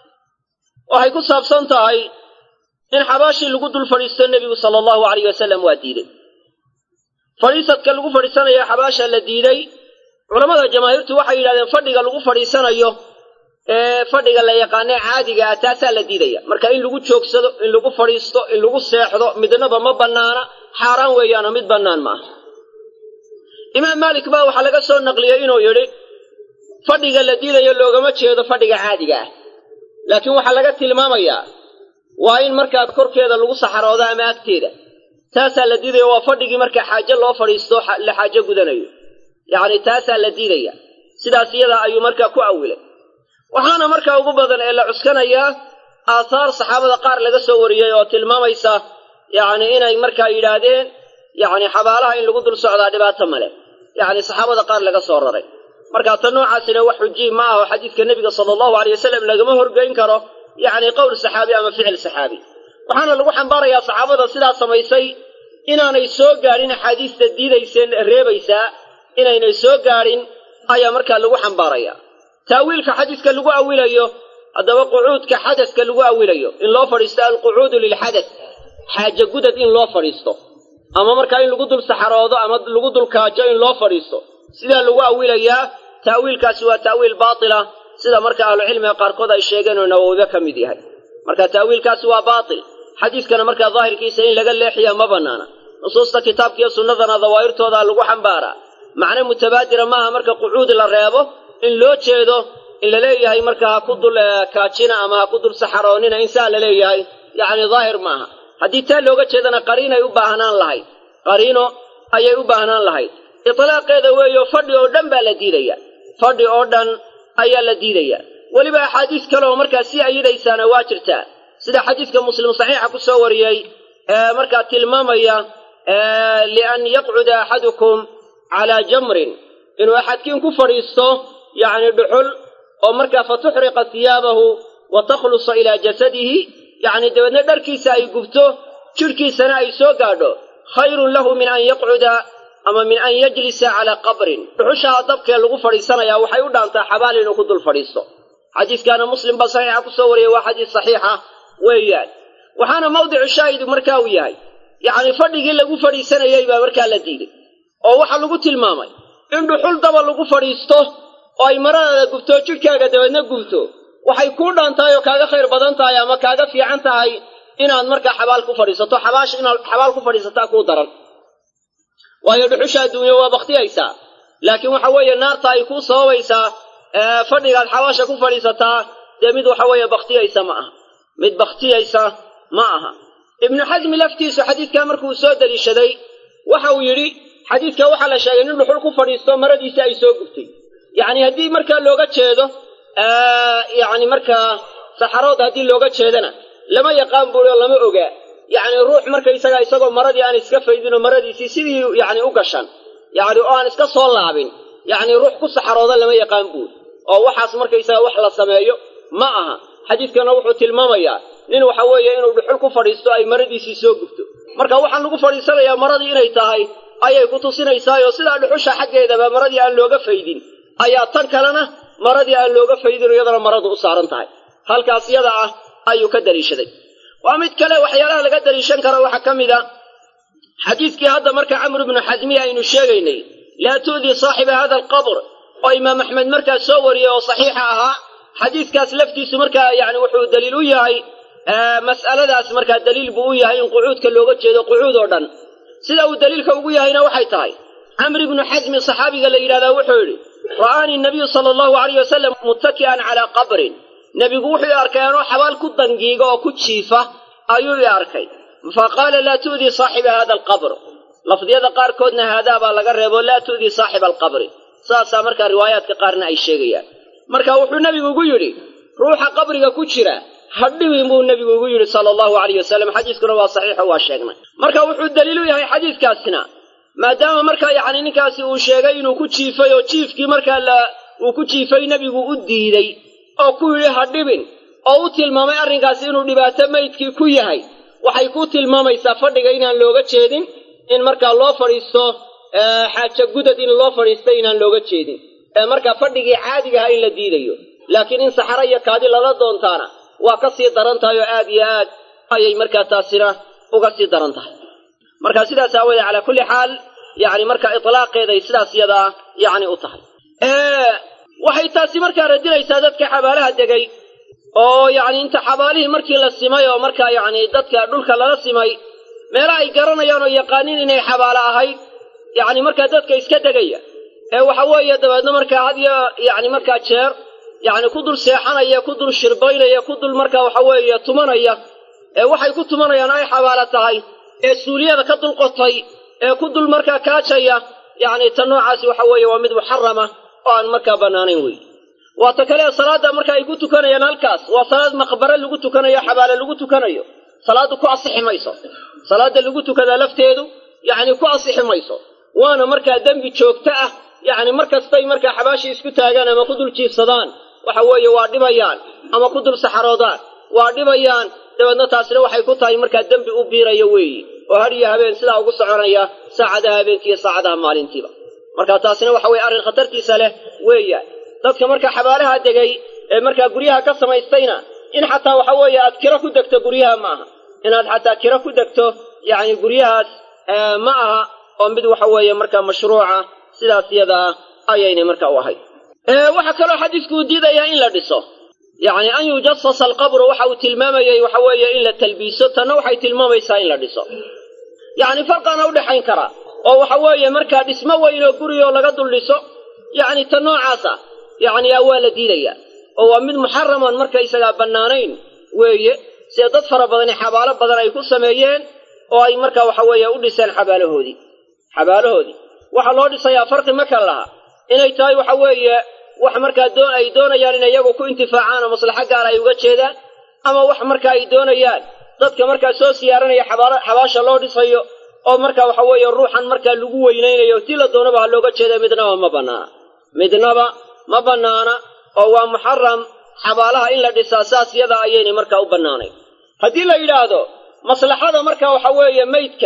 waxay ku saabsan tahay in xabaashii lagu dul fadhiisto nebigu sala allahu alayh wasalam waa diiday fadhiisadka lagu fadhiisanaya xabaasha la diiday culammada jamaahiirtu waxay yidhahdeen fadhiga lagu fadhiisanayo ee fadhiga la yaqaanee caadiga ah taasaa la diidaya marka in lagu joogsado in lagu fadhiisto in lagu seexdo midnaba ma bannaana xaaraan weeyaanoo mid bannaan ma aha imaam maalik baa waxaa laga soo naqliyey inuu yidhi fadhiga la diidayo loogama jeedo fadhiga caadiga ah laakiin waxaa laga tilmaamayaa waa in markaa korkeeda lagu saxaroodo ama agteeda taasaa la diidaya waa fadhigii markaa xaajo loo fadhiisto la xaajo gudanayo yacni taasaa la diidaya sidaas iyadaa ayuu markaa ku awilay waxaana markaa ugu badan ee la cuskanayaa aahaar saxaabada qaar laga soo wariyey oo tilmaamaysa yacni inay markaa yidhaahdeen yacni xabaalaha in lagu dul socdaa dhibaato male yacni saxaabada qaar laga soo raray marka ta noocaasina wax xujiy ma aha oo xadiidka nebiga sala allahu aleyh wasalam lagama horgeyn karo yacni qowl saxaabi ama ficil saxaabi waxaana lagu xambaarayaa saxaabada sidaa samaysay inaanay soo gaadhin axaadiista diidayseen reebaysaa inaynay soo gaadhin ayaa markaa lagu xambaaraya taawiilka xadiiska lagu awilayo haddaba qucuudka xadaska lagu awilayo in loo fadhiisto alqucuudu lilxadas xaaje gudad in loo fadhiisto ama markaa in lagu dul saxaroodo ama lagu dul kaajo in loo fadhiisto sidaa lagu awilayaa ta'wiilkaasi waa ta'wiil baatila sida marka ahlucilmiga qaarkood ay sheegeen oo nawowiba ka mid yahay marka ta'wiilkaasi waa baatil xadiiskana markaa daahirkiisa in laga leexiya ma bannaana nusuusta kitaabkiiyo sunnadana dawaahirtoodaa lagu xambaaraa macne mutabaadira maaha marka qucuud la reebo in loo jeedo in la leeyahay marka ha ku dul kaajina ama ha ku dul saxaroonina in saa la leeyahay yacni daahir maaha haddii taa looga jeedana qariinay u baahnaan lahayd qariino ayay u baahnaan lahayd itlaaqeeda weeyo fadhi oo dhan baa la diidaya fadhi oo dhan ayaa la diidaya weliba axaadiis kale oo markaa sii ayidaysaana waa jirtaa sida xadiiska muslim saxiixa ku soo wariyey ee markaa tilmaamaya lian yaqcuda axadukum calaa jamrin inuu axadkiin ku fadhiisto yacni dhuxul oo markaa fa tuxriqa hiyaabahu wa takhlusa ilaa jasadihi yacni dabeedna dharkiisa ay gubto jidhkiisana ay soo gaadho khayrun lahu min an yaqcuda ama min an yajlisa calaa qabrin dhuxushaha dabkee lagu fadhiisanayaa waxay u dhaantaa xabaal inuu ku dul fadhiisto xadiiskaana muslim baa saxiixa ku soo wariyey waa xadiis saxiixa weeyaan waxaana mawdicu shaahidu markaa uu yahay yacni fadhigii lagu fadhiisanayey baa markaa la diiday oo waxaa lagu tilmaamay in dhuxul daba lagu fadhiisto oo ay maradaada gubto jidhkaaga dabeedna gubto waxay kuu dhaan tahay oo kaaga khayr badan tahay ama kaaga fiican tahay inaad markaa xabaal ku fadhiisato xabaash inaad xabaal ku fadhiisataa kuu daran waayo dhuxusha adduunya waa baktiyaysaa laakiin waxa weeye naarta ay kuu sababaysaa fadhigaad xabaasha ku fadhiisataa dee mid waxa weeye baktiyaysa ma aha mid baktiyaysa ma aha ibnu xasmi laftiisu xadiidkaa markuu soo deliishaday waxa uu yidhi xadiidka waxaa la sheegay nin dhuxul ku fadhiisto maradiisi ay soo gubtay yacni haddii markaa looga jeedo yacni markaa saxarood haddii looga jeedana lama yaqaan buuri oo lama ogaa yacni ruux markaysaga isagoo maradii aan iska faydinoo maradiisii sidii yacni u gashan yacni oo aan iska soo laabin yacni ruux ku saxarooda lama yaqaan buuri oo waxaas markaysaga wax la sameeyo ma aha xadiidkana wuxuu tilmaamayaa nin waxa weeye inuu dhuxul ku fadhiisto ay maradiisii soo gubto marka waxaan lagu fadhiisanayaa maradii inay tahay ayay ku tusinaysaayoo sidaa dhuxusha xaggeedaba maradii aan looga faydin ayaa tan kalena maradii aan looga faydin iyadana maradu u saaran tahay halkaas yada ah ayuu ka daliishaday waa mid kale waxyaalaha laga daliishan karo waxaa ka mid a xadiidkii hadda marka camr ibnu xasmiya aynu sheegaynay laa tu'dii saaxiba hada alqabr oo imaam axmed markaa soo wariyey oo saxiixa ahaa xadiidkaas laftiisu markaa yani wuxuu daliil u yahay mas'aladaas markaa daliil buu u yahay in qucuudka looga jeedo qucuud oo dhan sida uu daliilka ugu yahayna waxay tahay camr ibnu xasmi saxaabiga la yidhahdaa wuxuu yidhi ra'aanii nabiyu sala allahu alayh wasalam muttaki'an calaa qabrin nebigu wuxuu i arkay anoo xabaal ku dangiiga oo ku jiifa ayuu i arkay fa qaala laa tu'dii saaxiba hada alqabr lafdiyada qaarkoodna haadaa baa laga reebo laa tu'dii saaxiba alqabri saasaa markaa riwaayaadka qaarna ay sheegayaan marka wuxuu nebigu ugu yidhi ruuxa qabriga ku jira hadhibin buu nebigu ugu yidhi sala allahu alayh wasalam xadiiskuna waa saxiixo waa sheegnay marka wuxuu daliil u yahay xadiidkaasina maadaama markaa yacni ninkaasi uu sheegay inuu ku jiifay oo jiifkii markaa la uu ku jiifay nebigu u diiday oo ku yidhi hadhibin oo u tilmaamay arrinkaasi inuu dhibaato maydkii ku yahay waxay ku tilmaamaysaa fadhiga inaan looga jeedin in markaa loo fadhiisto xaaja gudad in loo fadhiisto inaan looga jeedin ee markaa fadhigii caadigaha in la diidayo laakiin in saxaro iyo kaadi lala doontaana waa ka sii daran tahay oo aad iyo aad ayay markaa taasina uga sii daran tahay marka sidaas aawoodee calaa kulli xaal yacni markaa itlaaqeeday sidaas yadaa yacni u tahay waxay taasi markaa radinaysaa dadka xabaalaha degay oo yacni inta xabaalihii markii la simay oo markaa yacni dadka dhulka lala simay meela ay garanayaan oo yaqaaniin inay xabaalo ahayd yacni markaa dadka iska degaya ee waxa weeye dabeedna markaa had iyo yacni markaa jeer yacni ku dul seexanaya ku dul shirbaynaya ku dul markaa waxa weeye tumanaya ee waxay ku tumanayaan ay xabaalo tahay ee suuliyada ka dul qotay ee ku dul markaa kaajaya yacni ta noocaasi waxa weeye waa mid muxarama oo aan markaa bannaanayn wey waa ta kale salaadda marka ay ku tukanayaan halkaas waa salaad maqbare lagu tukanayo xabaale lagu tukanayo salaaddu ku asixi mayso salaadda lagu tukadaa lafteedu yacni ku asixi mayso waana markaa dembi joogto ah yacni mar kastay markaa xabaashii isku taagaan ama ku dul jiifsadaan waxa weeye waa dhibayaan ama ku dul saxaroodaan waa dhibayaan dabeedna taasina waxay ku tahay markaa dembi u biiraya weeyi oo hadhiyo habeen sidaa ugu soconaya saacadaha habeenkiiyo saacadaha maalintiiba marka taasina waxa weye arrin khatartiisa leh weeyaan dadka markaa xabaalaha degay ee markaa guryaha ka samaystayna in xataa waxa weeye aad kiro ku degto guryaha ma aha inaad xataa kiro ku degto yacni guryahaas ma aha oo mid waxa weeye markaa mashruuca sidaas yadaa ayaynay marka u ahayd waxaa kaloo xadiisku uu diidayaa in la dhiso yacni an yujasasa alqabru waxa uu tilmaamayey waxa weeye in la talbiiso tanna waxay tilmaamaysaa in la dhiso yacni farqaana udhexayn karaa oo waxa weeye markaa dhismo weyn oo gurigoo laga dul dhiso yacni ta noocaasa yacni waa la diidayaa oo waa mid muxaraman markaysagaa bannaanayn weeye sida dad fara badani xabaalo badan ay ku sameeyeen oo ay markaa waxa weeye u dhiseen xabaalahoodii xabaalahoodii waxaa loo dhisayaa farqi ma kala laha inay tahay waxa weeye wax markaa doo ay doonayaan inay iyagu ku intifaacaan oo maslaxo gaar ay uga jeedaan ama wax marka ay doonayaan dadka markaa soo siyaaranaya xabaasha loo dhisayo oo marka waxa weeye ruuxan markaa lagu weynaynayo tii la doonaba ha looga jeeda midnaba ma bannaana midnaba ma bannaana oo waa muxaram xabaalaha in la dhisaa saas yada ayaynay markaa u bannaanay haddii la yidhaahdo maslaxada marka waxa weeye meydka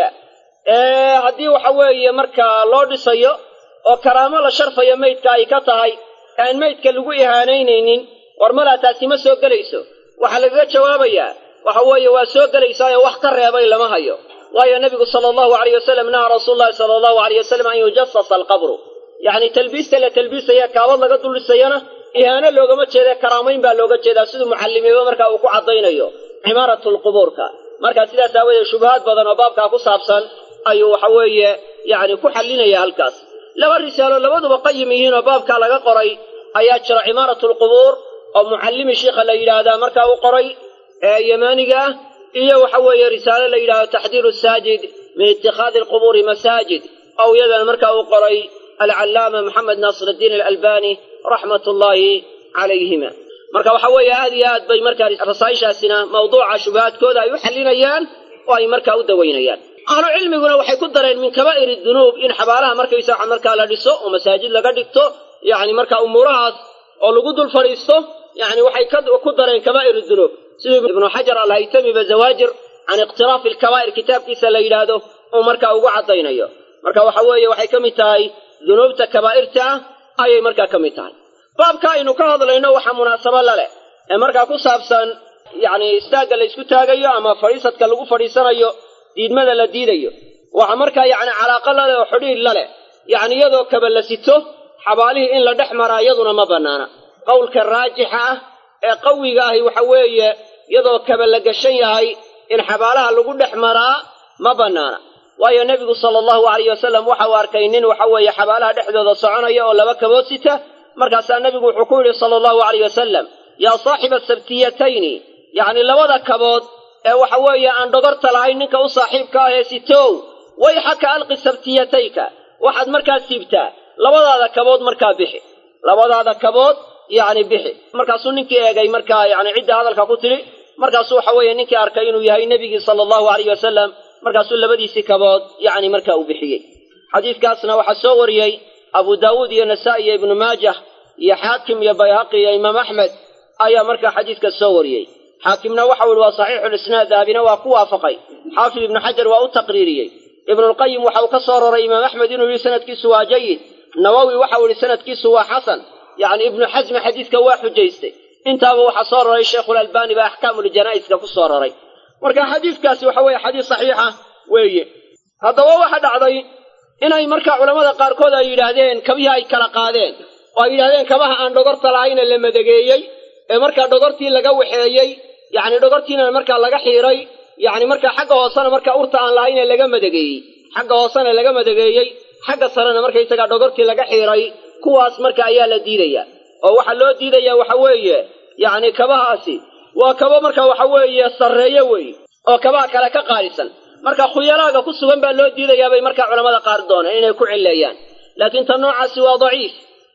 ee haddii waxa weeye markaa loo dhisayo oo karaamo la sharfayo meydka ay ka tahay aan meydka lagu ihaanaynaynin war malaa taasi ma soo gelayso waxaa lagaga jawaabayaa waxa weeye waa soo gelaysaayo wax ka reebay lama hayo waayo nebigu sala allahu alayh wasalam naha rasuulu llahi sala allahu alayh wasalam an yujasasa alqabru yacni talbiista la talbiisaya kaabad laga duldhisayana ihaano loogama jeeda karaamayn baa looga jeedaa siduu mucallimiba marka uu ku caddaynayo cimaaratu lqubuurka marka sidaas aawoodee shubahaad badan oo baabkaa ku saabsan ayuu waxa weeye yacni ku xallinaya halkaas laba risaalo labaduba qayim yihiin oo baabkaa laga qoray ayaa jira cimaaratu lqubuur oo mucallimi shiikha la yidhaahdaa markaa u qoray ee yamaaniga ah iyo waxa weeye risaalo la yidhahdo taxdiiru saajid min itikhaadi alqubuuri masaajid oo iyadana markaa uu qoray alcallaama maxamed naasir addiin alalbani raxmat ullaahi calayhima marka waxa weeye aad iyo aad bay markaa rasaa'ishaasina mawduuca shubahaadkooda ay u xallinayaan oo ay markaa u dawaynayaan ahlu cilmiguna waxay ku dareen min kabaa'ir dunuub in xabaalaha markaysaa markaa la dhiso oo masaajid laga dhigto yacni marka umuurahaas oo lagu dul fadhiisto yacni waxay ku dareen kabaa'ir dunuub siduu ibnu xajar alhaytamiba zawaajir can iqtiraafi alkabaa'ir kitaabkiisa la yidhaahdo uu markaa ugu caddaynayo marka waxa weeye waxay ka mid tahay dunuubta kabaa'irta ah ayay markaa ka mid tahay baabka aynu ka hadlayno waxaa munaasabo la leh ee markaa ku saabsan yacni istaagga la ysku taagayo ama fadhiisadka lagu fadhiisanayo diidmada la diidayo waxa markaa yacni calaaqa la leh oo xidhiir la leh yacni iyadoo kaba la sito xabaalihii in la dhex maraa iyaduna ma bannaana qowlka raajixa ah ee qawiga ahi waxa weeye iyadoo kaba la gashan yahay in xabaalaha lagu dhex maraa ma bannaana waayo nebigu sala allahu alayh wasalam waxa uu arkay nin waxa weeye xabaalaha dhexdooda soconaya oo laba kabood sita markaasaa nebigu wuxuu ku yidhi sala allahu alayh wasalam yaa saaxiba sabtiyatayni yacni labada kabood ee waxa weeye aan dhogorta lahayn ninka u saaxiibka ah ee sitow wayxaka alqi sabtiyatayka waxaad markaa siibtaa labadaada kabood markaa bixi labadaada kabood yacni bixi markaasuu ninkii eegay markaa yacni cidda hadalka ku tidhi markaasuu waxa weeye ninkii arkay inuu yahay nebigii sala allahu alayh wasalam markaasuu labadiisii kabood yacni markaa uu bixiyey xadiiskaasna waxaa soo wariyey abu daawuud iyo nasaa-i iyo ibnu maajah iyo xaakim iyo bayhaqi iyo imaam axmed ayaa markaa xadiiska soo wariyey xaakimna waxau yihi waa saxiixulisnaad dahabina waa ku waafaqay xaafid ibnu xajar waa u taqriiriyey ibnulqayim waxa uu ka soo roray imaam axmed inuu yihi sanadkiisu waa jayid nawowi waxau yihi sanadkiisu waa xasan yacni ibnu xasmi xadiiska waa xujaystay intaaba waxaa soo roray sheikhulalbani baa axkaamuljanaaiska ku soo roray marka xadiiskaasi waxa weeye xadiis saxiixa weeye haddaba waxa dhacday inay markaa culammada qaarkood ay yidhaahdeen kabihii ay kala qaadeen oo ay yidhahdeen kabaha aan dhogorta lahayna la madageeyey ee markaa dhogortii laga waxeeyey yacni dhogortiina markaa laga xiiray yacni markaa xagga hoosena markaa urta aan lahayna laga madageeyey xagga hoosena laga madageeyey xagga sarena markaysagaa dhogortii laga xiiray kuwaas marka ayaa la diidayaa oo waxaa loo diidayaa waxa weeye yacni kabahaasi waa kaba marka waxa weeye sarreeye weeye oo kabaha kale ka qaalisan marka khuyalaaga ku sugan baa loo diidayaa bay markaa culamada qaar dooneen inay ku cilleeyaan laakiin tan noocaasi waa daciif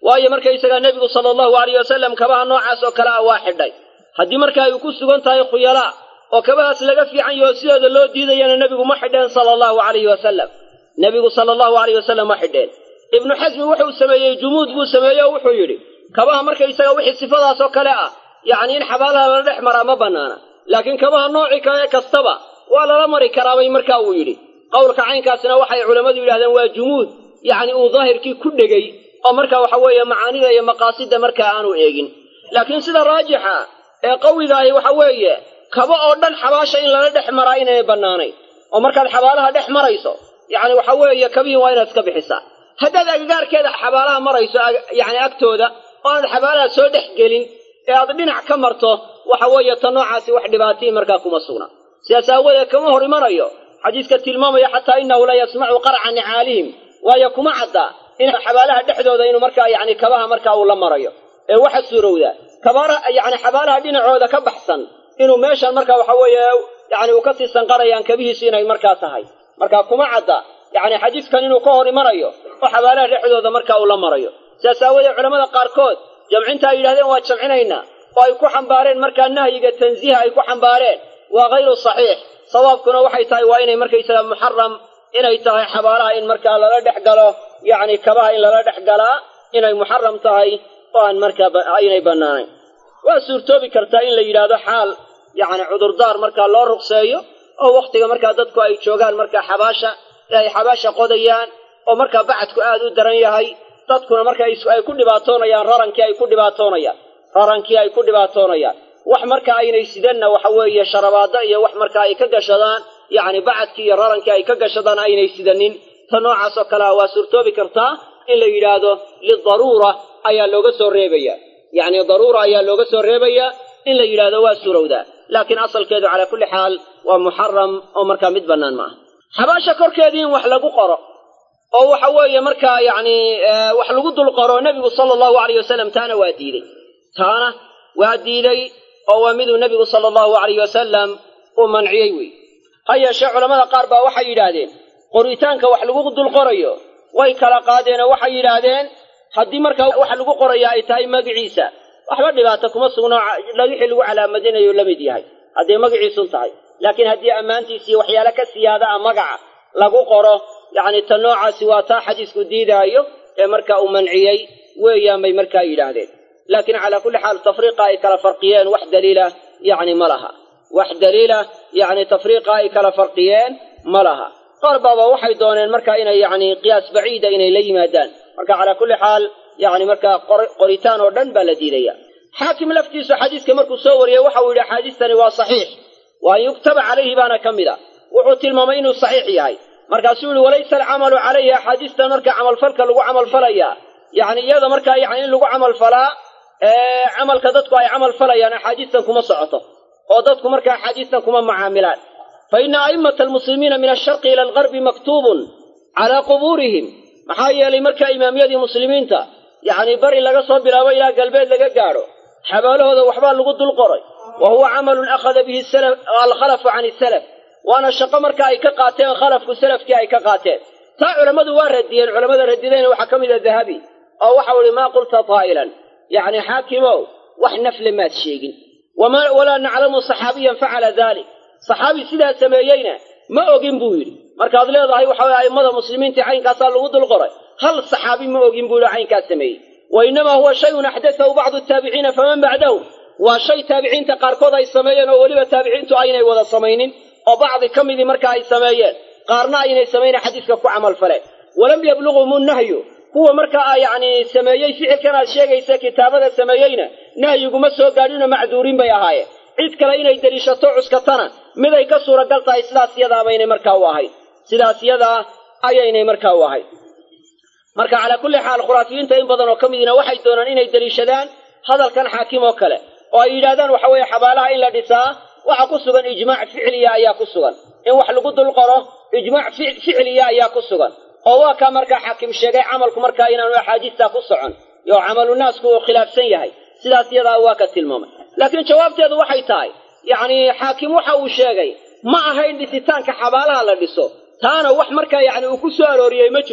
waayo markaysagaa nebigu sala allahu alayh wasalam kabaha noocaas oo kale ah waa xidhay haddii marka ay ku sugan tahay khuyalaa oo kabahaas laga fiican yaho sidooda loo diidayana nebigu ma xidheen sala allahu alayhi wasalam nebigu sala allahu alayh wasalam ma xidheen ibnu xasmi wuxuu sameeyey jumuud buu sameeyey oo wuxuu yidhi kabaha markaysaga wixii sifadaas oo kale ah yacni in xabaalaha lala dhex maraa ma bannaana laakiin kabaha nooci kale kastaba waa lala mari karaabay marka uu yidhi qowlka caynkaasina waxay culammadu yidhahdeen waa jumuud yacni uu daahirkii ku dhegay oo marka waxa weeye macaanida iyo maqaasida markaa aanu eegin laakiin sida raajixa ee qawigaahi waxa weeye kaba oo dhan xabaasha in lala dhex maraa inaynay bannaanayn oo markaad xabaalaha dhex marayso yacni waxa weeye kabihin waa inaad iska bixisaa haddaad agagaarkeeda xabaalaha marayso yacni agtooda oo aad xabaalaha soo dhex gelin ee aad dhinac ka marto waxa weeye ta noocaasi wax dhibaatihii markaa kuma sugna sidaas aawadeed kama hor imanayo xadiiska tilmaamaya xataa innahu la yasmacu qarca nicaalihim waayo kuma cadda in xabaalaha dhexdooda inuu markaa yacni kabaha markaa uu la marayo ee waxa suurowdaa kabara yacni xabaalaha dhinacooda ka baxsan inuu meeshan marka waxa weeye yacni uu kasii sanqarayaan kabihiisu inay markaa tahay marka kuma cadda yacni xadiiskan inuu ka hor imanayo oo xabaalaha dhexdooda marka uu la marayo sidaas aawadeed culamada qaarkood jamcinta ay yidhahdeen waa jamcinaynaa oo ay ku xambaareen markaa nahyiga tansiiha ay ku xambaareen waa hayru saxiix sawaabkuna waxay tahay waa inay markaysaga muxaram inay tahay xabaalaha in markaa lala dhex galo yacni kabaha in lala dhex galaa inay muxaram tahay oo aan markaa aynay bannaanayn waa suurtoobi kartaa in la yidhaahdo xaal yacni cudurdaar markaa loo ruqseeyo oo wakhtiga markaa dadku ay joogaan markaa xabaasha ee ay xabaasha qodayaan oo markaa bacadku aad u daran yahay dadkuna marka ay ku dhibaatoonayaan rarankii ay ku dhibaatoonayaan rarankii ay ku dhibaatoonayaan wax marka aynay sidanna waxa weeye sharabaado iyo wax marka ay ka gashadaan yacni bacadkii iyo rarankii ay ka gashadaan aynay sidanin ta noocaas oo kale ah waa suurtoobi kartaa in la yidhaahdo lidaruura ayaa looga soo reebaya yacni daruura ayaa looga soo reebayaa in la yidhaahdo waa suurowdaa laakiin asalkeedu calaa kulli xaal waa muxaram oo markaa mid bannaan ma aha xabaasha korkeedii in wax lagu qoro oo waxa weeye markaa yacni wax lagu dul qoro nebigu sala allahu alayh wasalam taana waa diidey taana waa diiday oo waa miduu nebigu sala allahu alayh wasalam uu manciyey wey ha yeeshee culammada qaar baa waxay yidhaahdeen qoritaanka wax lagu dul qorayo way kala qaadeenoo waxay yidhaahdeen haddii markaa waxa lagu qoraya ay tahay magiciisa waxba dhibaato kuma sugno wixii lagu calaamadinayo la mid yahay hadday magiciisun tahay laakiin haddii ammaantiisiiyo waxyaale ka siyaada a magaca lagu qoro yacni ta noocaasi waa taa xadiisku diidaayo ee marka uu manciyey weeyaan bay markaa yidhaahdeen laakiin calaa kulli xaal tafriiqa ay kala farqiyeen wax daliila yacni ma laha wax daliila yacni tafriiqa ay kala farqiyeen ma laha qaar baaba waxay dooneen marka inay yacni qiyaas baciida inay la yimaadaan marka calaa kulli xaal yacni markaa qoritaan oo dhan baa la diidaya xaakim laftiisu xadiiska markuu soo wariyey waxau yidhi axaadiistani waa saxiix waa an yuktaba calayhi baana ka mid a wuxuu tilmaamay inuu saxiix yahay markaasuu yihi walaysa alcamalu calayhi axaadiistan marka camalfalka lagu camalfalayaa yacni iyada markaa yani in lagu camalfalaa camalka dadku ay camal falayaan axaadiistan kuma socoto oo dadku marka axaadiistan kuma macaamilaan fa ina a'immata almuslimiina min alsharqi ila algarbi maktuubun calaa qubuurihim maxaa yeelay markaa imaamyadii muslimiinta yacni bari laga soo bilaabo ilaa galbeed laga gaadho xabaalahooda waxbaa lagu dul qoray wa huwa camalun akhada bihi alkhalafu can isalaf waana shaqo marka ay ka qaateen khalafku salafkii ay ka qaateen taa culammadu waa radiyeen culammada radidayna waxaa ka mid a dahabi oo waxau ihi maa qulta taa'ilan yacni xaakimow wax nafle maad sheegin walaa naclamu saxaabiyan facala dalik saxaabi sidaa sameeyeyna ma ogin buu yidhi markaad leedahay waxa weye a'immada muslimiintii caynkaasaa lagu dul qoray hal saxaabi ma ogin buu yidhi caynkaas sameeyey wa innamaa huwa shayun axdathahu bacdu taabiciina faman bacdahu waa shay taabiciinta qaarkood ay sameeyeen oo weliba taabiciintu aynay wada samaynin oo bacdi ka midii marka ay sameeyeen qaarna aynay samayna xadiiska ku camal faleen walam yablughum nahyu kuwa markaa yacni sameeyey ficilkan aad sheegaysa kitaabada sameeyeyna nahyiguma soo gaadhinoo macduuriin bay ahaayeen cid kale inay deliishato cuskatana miday ka suuragal tahay sidaas yadaabaynay markaa u ahayd sidaas yadaa ayaynay markaa u ahayd marka calaa kulli xaal khuraafiyiinta in badan oo ka midina waxay doonaan inay deliishadaan hadalkan xaakim oo kale oo ay yidhahdaan waxa weeye xabaalaha in la dhisaa waxa ku sugan ijmaac ficliya ayaa ku sugan in wax lagu dul qoro ijmaac ficliya ayaa ku sugan oo waa kaa markaa xaakim sheegay camalku markaa inaanu axaadiistaa ku socon yo camalu naasku uu khilaafsan yahay sidaas yadaa waa ka tilmaamay laakiin jawaabteedu waxay tahay yacni xaakim waxa uu sheegay ma ahayn dhisitaanka xabaalaha la dhiso taana wax markaa yacni uu ku soo arooriyey ma jirto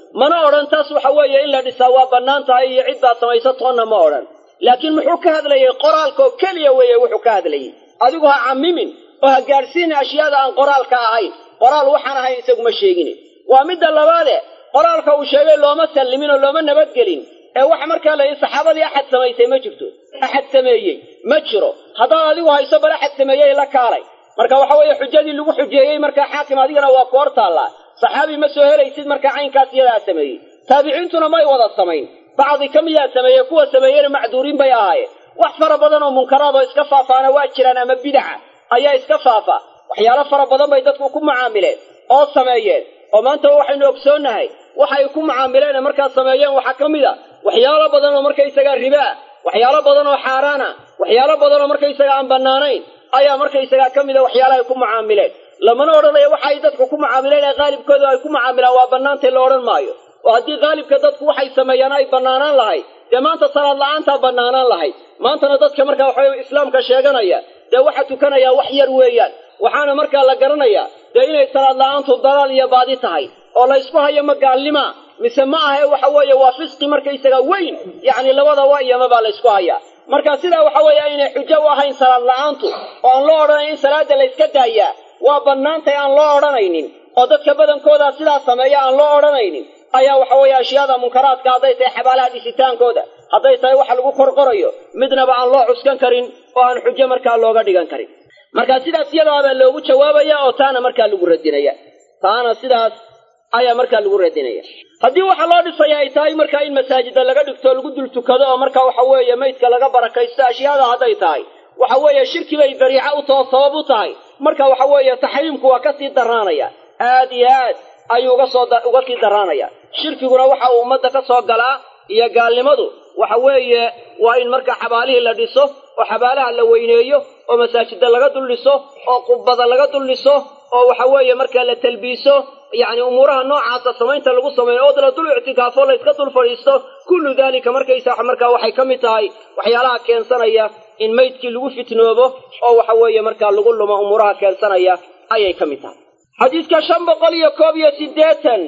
mana odhan taas waxa weeye in la dhisaa waa bannaan tahay iyo cid baa samaysa toonna ma odhan laakiin muxuu ka hadlayay qoraalkoo keliya weeye wuxuu ka hadlayey adigu ha cammimin oo ha gaadhsiina ashyaada aan qoraalka ahayn qoraal waxaan ahayn isaguma sheegine waa midda labaade qoraalka uu sheegay looma sallimin oo looma nabadgelin ee waxa markaa la yidhi saxaabadii axad samaysay ma jirto axad sameeyey ma jiro haddaad adigu hayso bal axad sameeyey la kaalay marka waxa weeye xujadii lagu xujeeyey markaa xaakim adigana waa ku hor taallaa saxaabi ma soo helaysid markaa caynkaas iyadaa sameeyey taabiciintuna may wada samayn bacdi ka miyaa sameeyey kuwa sameeyena macduuriin bay ahaayeen wax fara badan oo munkaraad oo iska faafaana waa jiraan ama bidaca ayaa iska faafa waxyaalo fara badan bay dadku ku mucaamileen oo sameeyeen oo maanta waxaynu ogsoonnahay waxay ku mucaamileen markaa sameeyeen waxaa ka mid a waxyaalo badan oo markaysagaa ribaa waxyaalo badan oo xaaraana waxyaalo badan oo markaysaga aan bannaanayn ayaa markaysagaa ka mida waxyaalahay ku mucaamileen lamana odhanayo waxa ay dadku ku mucaamileen ee qaalibkooda ay ku mucaamilaan waa bannaantay la odhan maayo oo haddii qaalibka dadku waxay sameeyaan ay bannaanaan lahayd dee maanta salaad la-aantaa bannaanaan lahayd maantana dadka markaa waxaweye islaamka sheeganaya dee waxa tukanayaa wax yar weeyaan waxaana markaa la garanayaa dee inay salaad la-aantu dalaal iyo baadi tahay oo la ysku hayo ma gaalnima mise ma ahe waxa weeye waa fisqi markaysaga weyn yacni labada waa iyama baa la ysku hayaa marka sidaa waxa weeye aynay xujo u ahayn salaad la-aantu oo aan loo odhanayn in salaada la yska daayaa waa bannaantay aan loo odhanaynin oo dadka badankooda sidaa sameeya aan loo odhanaynin ayaa waxa weeye ashyaada munkaraadka hadday tahay xabaalaha dhisitaankooda hadday tahay waxa lagu korqorayo midnaba aan loo cuskan karin oo aan xujo markaa looga dhigan karin marka sidaas iyadaabaa loogu jawaabaya oo taana markaa lagu radinaya taana sidaas ayaa markaa lagu radinaya haddii waxa loo dhisaya ay tahay markaa in masaajida laga dhigto lagu dul tukado oo marka waxa weeye maydka laga barakaysto ashyaada hadday tahay waxa weeye shirki bay dariico u taho sabab u tahay marka waxa weeye taxriimku waa kasii daraanaya aad iyo aad ayuu uga soo uga sii daraanaya shirkiguna waxa uu ummadda ka soo galaa iyo gaalnimadu waxa weeye waa in marka xabaalihii la dhiso oo xabaalaha la weyneeyo oo masaajida laga dul dhiso oo qubbada laga dul dhiso oo waxa weeye marka la talbiiso yacni umuuraha noocaasa samaynta lagu sameeyo oo la dul ictikaafo la iska dul fadhiisto kullu daalika markaysa markaa waxay ka mid tahay waxyaalaha keensanaya in maydkii lagu fitnoobo oo waxa weeye markaa lagu lumo umuuraha keensanaya ayay ka mid tahay xadiidka shan boqol iyo koob iyo siddeetan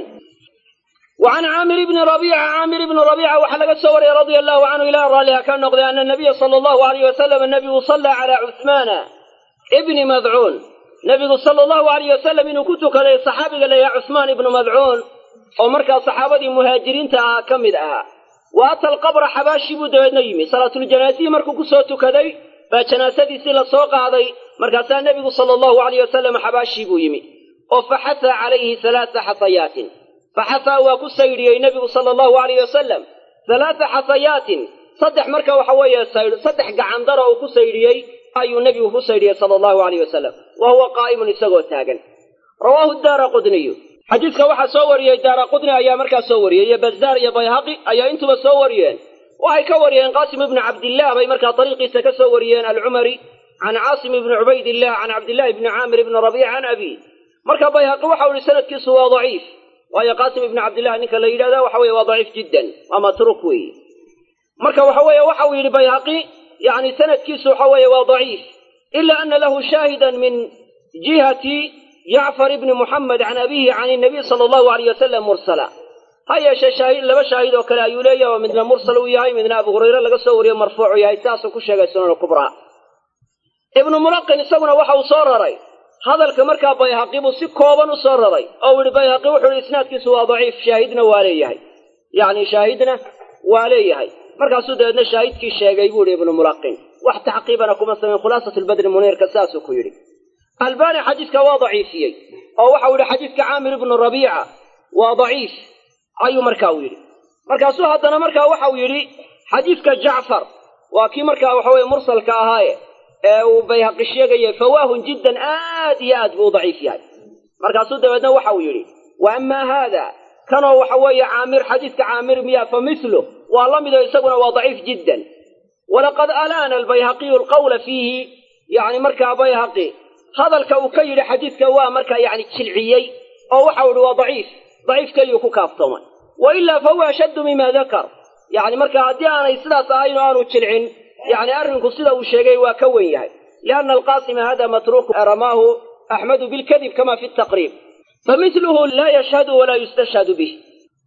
وعن عامر بن ربيعة عامر بن ربيعة وحلق السوري رضي الله عنه إلى رالها كان نقضي أن النبي صلى الله عليه وسلم النبي صلى على عثمان ابن مذعون نبي صلى الله عليه وسلم إنه كنت كلي صحابي قال يا عثمان ابن مذعون ومركا صحابة مهاجرين تا كمد أها وأتى القبر حباشي بودو نيمي صلاة الجنازة مركو كسوتو كذي فجنازتي سيلا سوق هذي مركا النبي صلى الله عليه وسلم حباشي بو يمي وفحث عليه ثلاث حصيات فحثى وكسيري النبي صلى الله عليه وسلم ثلاث حصيات صدح مركا وحوية سير صدح قعندر وكسيري أي النبي كسيري صلى الله عليه وسلم وهو قائم لسقو تاغن رواه الدار قدني حديثك وحا سوري الدار قدني أيا مركا سوري يا بزار يا بيهقي أيا انتم سوريين وهي كوريين قاسم بن عبد الله بي مركا طريقي سكسوريين العمري عن عاصم بن عبيد الله عن عبد الله بن عامر بن ربيع عن أبيه مركا بيهقي وحول سنة كسوى ضعيف waayo qaasim ibni cabdillahi ninka la yidhahda waxa weye waa daciif jiddan waa matruuk weeye marka waxa weeye waxa uu yidhi bayhaqi yani sanadkiisu waxa weeye waa daciif ila ana lahu shaahidan min jihati jacfar ibni muxamed can abihi can inabiy sala allahu alayh wasalam mursala ha yeeshee shaahid laba shaahid oo kale ayuu leeyahay oo midna mursal uu yahay midna abu hurayre laga soo wariyo marfuucu yahay sidaasuu ku sheegay sunan kubraa ibnu mulaqin isaguna waxa uu soo raray hadalka markaa bayhaqi buu si kooban u soo raray oo yihi bayhaqi wuxuu yihi isnaadkiisu waa daciif shaahidna waa leeyahay yacni shaahidna waa leeyahay markaasuu dabeedna shaahidkii sheegay buu yihi ibnu mulaqin wax tacqiibana kuma samayn khulaasat lbadri muniirka saasuu ku yidhi albani xadiiska waa daciifiyey oo waxau yidhi xadiiska caamir ibnu rabiica waa daciif ayuu markaa u yidhi markaasuu haddana markaa waxau yidhi xadiiska jacfar waa kii markaa waxa weye mursalka ahaaye ee uu bayhaqi sheegayay fawaahun jiddan aad iyo aad buu u daciif yahay markaasuu dabeedna waxa uu yidhi wa amaa haada kanoo waxa weeye caamir xadiiska caamir miya fa mithlu waa la midoo isaguna waa daciif jiddan walaqad alaana albayhaqiyu alqawla fiihi yacni markaa bayhaqi hadalka uu ka yidhi xadiidka waa markaa yacni jilciyey oo waxau yidhi waa daciif daciif keliyuu ku kaaftoomay wa ilaa fahuwa ashaddu mima dakar yacni marka haddii aanay sidaas ahayn oo aanu jilcin يعني أرنك سيدا وشيغي وكوين يهي لأن القاسم هذا متروك رماه أحمد بالكذب كما في التقريب فمثله لا يشهد ولا يستشهد به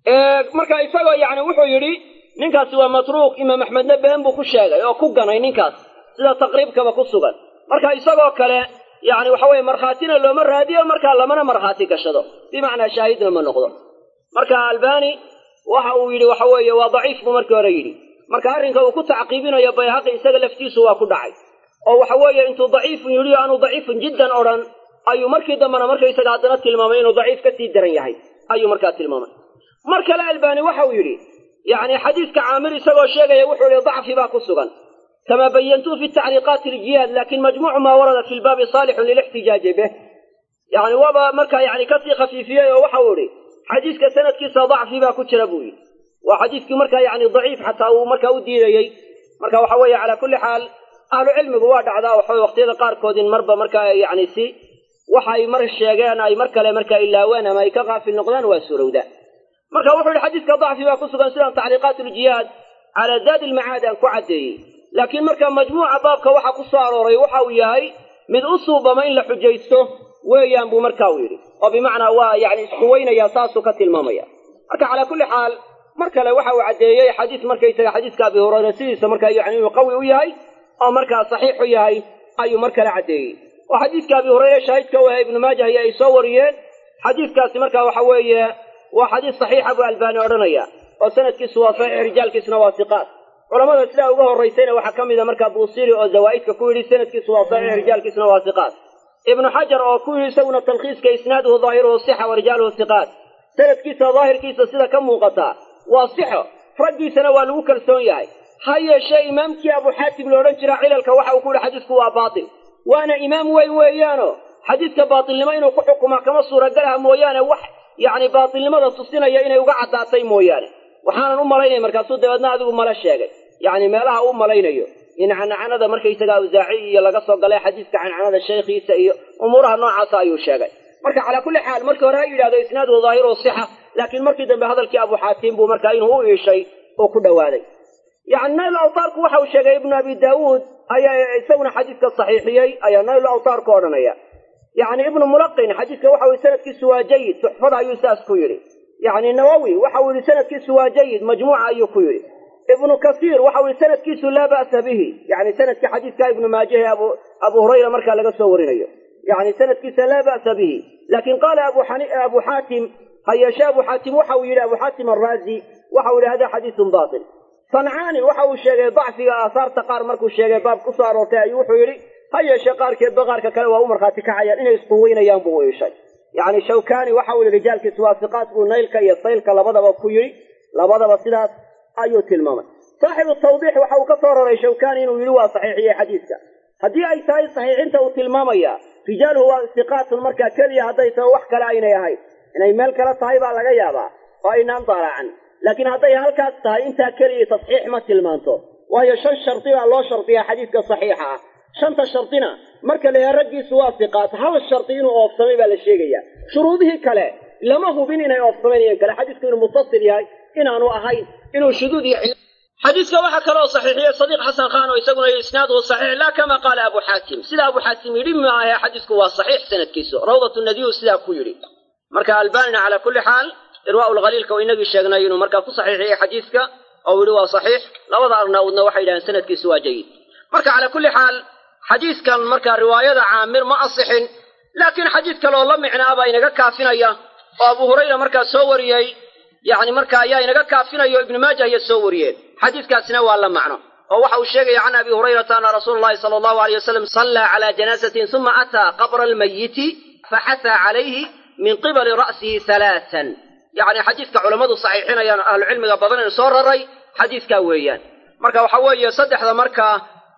marka isagoo yacni wuxuu yidhi ninkaasi waa matruuk imaam axmedna been buu ku sheegay oo ku ganay ninkaas sida taqriibkaba ku sugan marka isagoo kale yacni waxa weye markhaatina looma raadiyo markaa lamana markhaati gashado bimacnaa shaahidna ma noqdo marka albani waxa uu yidhi waxa weeye waa daciif buu markii hore yidhi marka arrinka uu ku tacqiibinayo bayhaqi isaga laftiisu waa ku dhacay oo waxa weeye intuu daciifun yidhi o aanu daciifun jiddan odhan ayuu markii dambena markaysaga haddana tilmaamay inuu daciif ka sii daran yahay ayuu markaa tilmaamay mar kale albani waxa uu yidhi yacni xadiiska caamir isagoo sheegaya wuxuu yihi dacfi baa ku sugan kama bayantuu fi tacliiqaati iljihaad lakin majmuucu maa warada fi lbaabi saalixun lilixtijaaji bih yani waaba markaa yani kasii khafiifiyey oo waxa uu idhi xadiiska sanadkiisa dacfi baa ku jira buu yidhi waa xadiiskii markaa yani daciif xataa uu markaa u diidayey marka waxa weeye calaa kulli xaal ahlu cilmigu waa dhacdaa waxa waqtiyada qaarkood in marba markaa yani si waxay mar sheegeen ay mar kale markaa ilaaween ama ay ka kaafil noqdaan waa surowdaa marka wuxuu yihi xadiiska dacfi baa ku sugan sidaan tacliiqaat uljihaad calaa zaadi ilmacaad aan ku caddeeyey laakiin marka majmuuca baabka waxa ku soo arooray waxa uu yahay mid u suubama in la xujaysto weeyaan buu marka uu yidhi oo bimacnaa waa yani isquweynaya saasuu ka tilmaamaya marka calaa kulli xaal mar kale waxa uu caddeeyey xadiis markaysaga xadiiska abi hurayra sidiisa markaa yani inuu qawi u yahay oo markaa saxiix u yahay ayuu mar kale caddeeyey oo xadiiska abi hurayre shaahidka u ahay ibnu maajah iyo ay soo wariyeen xadiiskaasi marka waxa weeye waa xadiis saxiixa buu albaani odhanaya oo sanadkiisu waa saxiix rijaalkiisuna waa siqaat culamada sidaa uga horraysayna waxaa ka mida markaa buusiri oo zawaa'idka ku yidhi sanadkiisu waa saxiix rijaalkiisuna waa siqaat ibnu xajar oo ku yidhi isaguna talkhiiska isnaaduhu daahiruhu sixa wa rijaaluhu siqaat sanadkiisa daahirkiisa sida ka muuqata waa sixo raggiisana waa lagu kalsoon yahay ha yeeshee imaamkii abu xaatim la odhan jira cilalka waxa uu ku yihi xadiisku waa baatil waana imaam weyn weeyaano xadiiska baatilnimo inuu ku xukumaa kama suuragalaha mooyaane wax yacni baatilnimada tusinaya inay uga caddaatay mooyaane waxaanan u malaynaya markaasuu dabeedna adigu mala sheegay yacni meelaha u malaynayo in cancanada markaysaga awsaaci iyo laga soo galay xadiiska cancanada sheekhiisa iyo umuuraha noocaasa ayuu sheegay marka calaa kulli xaal markii hore ha yidhahdo isnaaduhu daahiru sixa laakiin markii dambe hadalkii abu xaatim buu markaa inuu u iishay oo ku dhowaaday yani nayl awtaarku waxa uu sheegay ibnu abi daawuud ayaa isaguna xadiiska saxiixiyey ayaa nayl awtaarku odhanaya yani ibnu mulaqin xadiiska waxa uu sanadkiisu waa jayid tuxfada ayuu saas ku yidhi yani nawowi waxa uu yihi sanadkiisu waa jayid majmuuca ayuu ku yidhi ibnu kasiir waxa uu yihi sanadkiisu laa ba'sa bihi yani sanadka xadiiska ibnu maajahe abu abu hurayra markaa laga soo warinayo yani sanadkiisa laa ba'sa bihi lakin qaala abu xaatim ha yeeshe abu xaatim waxa uu yidhi abu xaatim araazi waxa uu yihi hada xadiisun batil sancaani waxa uu sheegay dacfiga aahaarta qaar markuu sheegay baab ku soo aroortay ayuu wuxuu yidhi ha yeeshee qaarkeedba qaarka kale waa u markhaati kacayaan inay isquweynayaan buu u iishay yani shawkani waxa uu yihi rijaalkiisu waa siqaat buu naylka iyo saylka labadaba ku yidhi labadaba sidaas ayuu tilmaamay saaxibu tawdiix waxa uu ka soo raray shawkani inuu yidhi waa saxiixiyey xadiiska haddii ay tahay saxiixinta uu tilmaamaya rijaaluhu waa siqaatun markaa keliya hadday taho wax kale aynay ahayn inay meel kale tahay baa laga yaabaa oo aynaan daalacan laakiin hadday halkaas tahay intaa keliya tasxiix ma tilmaanto waayo shan shardi baa loo shardiyaa xadiiska saxiixa ah shanta shardina marka la yahay raggiisu waa siqaat hal shardi inuu oofsamay baa la sheegaya shuruudihii kale lama hubin inay oofsamaynayan kale xadiisku inuu mutasil yahay inaanu ahayn inuu shuduud iyo xadiiska waxaa kaloo saxiixiyey sadiiq xasan khan oo isaguna isnaaduhu saxiix laa kama qaala abu xaatim sida abu xaatim yidhi maahe xadiisku waa saxiix sanadkiisu rawdat nadiyu sidaa ku yidhi marka albanina calaa kulli xaal irwaa lkhaliilka oo inagii sheegnay inuu markaa ku saxiixiyey xadiiska oo yidhi waa saxiix labada arnaawudna waxay yidhahdeen sanadkiisu waa jayid marka calaa kulli xaal xadiiskan markaa riwaayada caamir ma asixin laakiin xadiis kaleoo la micnaa baa inaga kaafinaya oo abu hurayra markaa soo wariyey yani marka ayaa inaga kaafinaya oo ibnu maajah iya soo wariyeen xadiiskaasina waa la macno oo waxa uu sheegaya can abi hurayrata ana rasuula llahi sala allahu aleyh wasalam sallaa calaa janaasatin uma ataa qabra almayiti faxasaa calayhi min qibali ra'sihi halaatan yacni xadiiska culammadu saxiixinayaan ahlucilmiga badan in soo raray xadiiskaa weeyaan marka waxa weeye saddexda markaa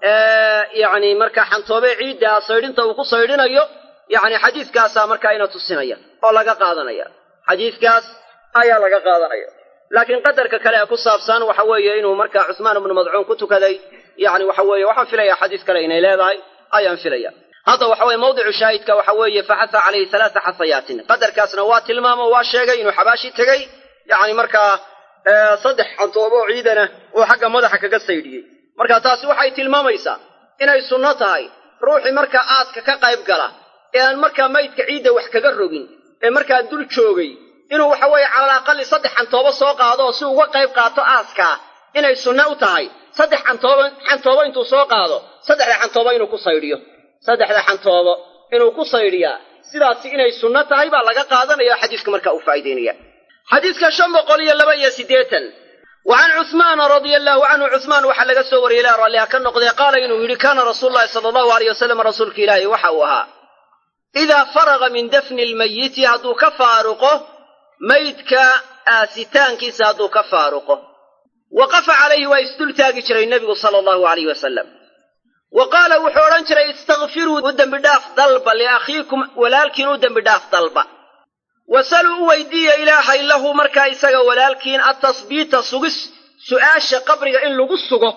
yani markaa xantoobe ciidda saydhinta uu ku saydhinayo yani xadiiskaasaa markaa ina tusinaya oo laga qaadanaya xadiiskaas ayaa laga qaadanaya laakiin qadarka kale ee ku saabsan waxa weeye inuu markaa cusmaan ibnu madcuun ku tukaday yani waxa weeye waxaan filaya xadiis kale inay leedahay ayaan filaya hadda waxa weye mawdicu shaahidka waxa weeye faxasa calayhi halaasa xasayaatin qadarkaasna waa tilmaamo waa sheegay inuu xabaashi tegey yani markaa saddex xantoobo oo ciidana uu xagga madaxa kaga saydhiyey marka taasi waxay tilmaamaysaa inay sunno tahay ruuxii markaa aaska ka qayb gala ee aan markaa maydka ciidda wax kaga rogin ee markaa dul joogay inuu waxa weeye calal aqali saddex xantoobo soo qaado oo si uga qayb qaato aaskaa inay sunne u tahay saddex xantoobo xantoobo intuu soo qaado saddexda xantoobo inuu ku saydhiyo saddexda xantoobo inuu ku saydhiyaa sidaasi inay sunno tahay baa laga qaadanaya oo xadiiska markaa uu faa'iidaynaya xadiiska shan boqol iyo laba iyo siddeetan wa can cuhmaana radia allaahu canhu cuhmaan waxaa laga soo wariyey ilaa ralliha ka noqdee qaala inuu yidhi kaana rasuulu llahi sala allahu aleyh wasalam rasuulka ilaahi waxa uu ahaa idaa faraga min dafni lmayiti hadduu ka faaruqo maydka aasitaankiisa hadduu ka faaruqo waqafa calayhi waa isdultaagi jiray nebigu sala allahu alayh wasalam wa qaala wuxuu odhan jiray istakfiruu u dembidhaaf dalba liakhiikum walaalkiin u dembidhaaf dalba wasaluu u weydiiya ilaahay lahu markaa isaga walaalkiin attasbiita sugis su'aasha qabriga in lagu sugo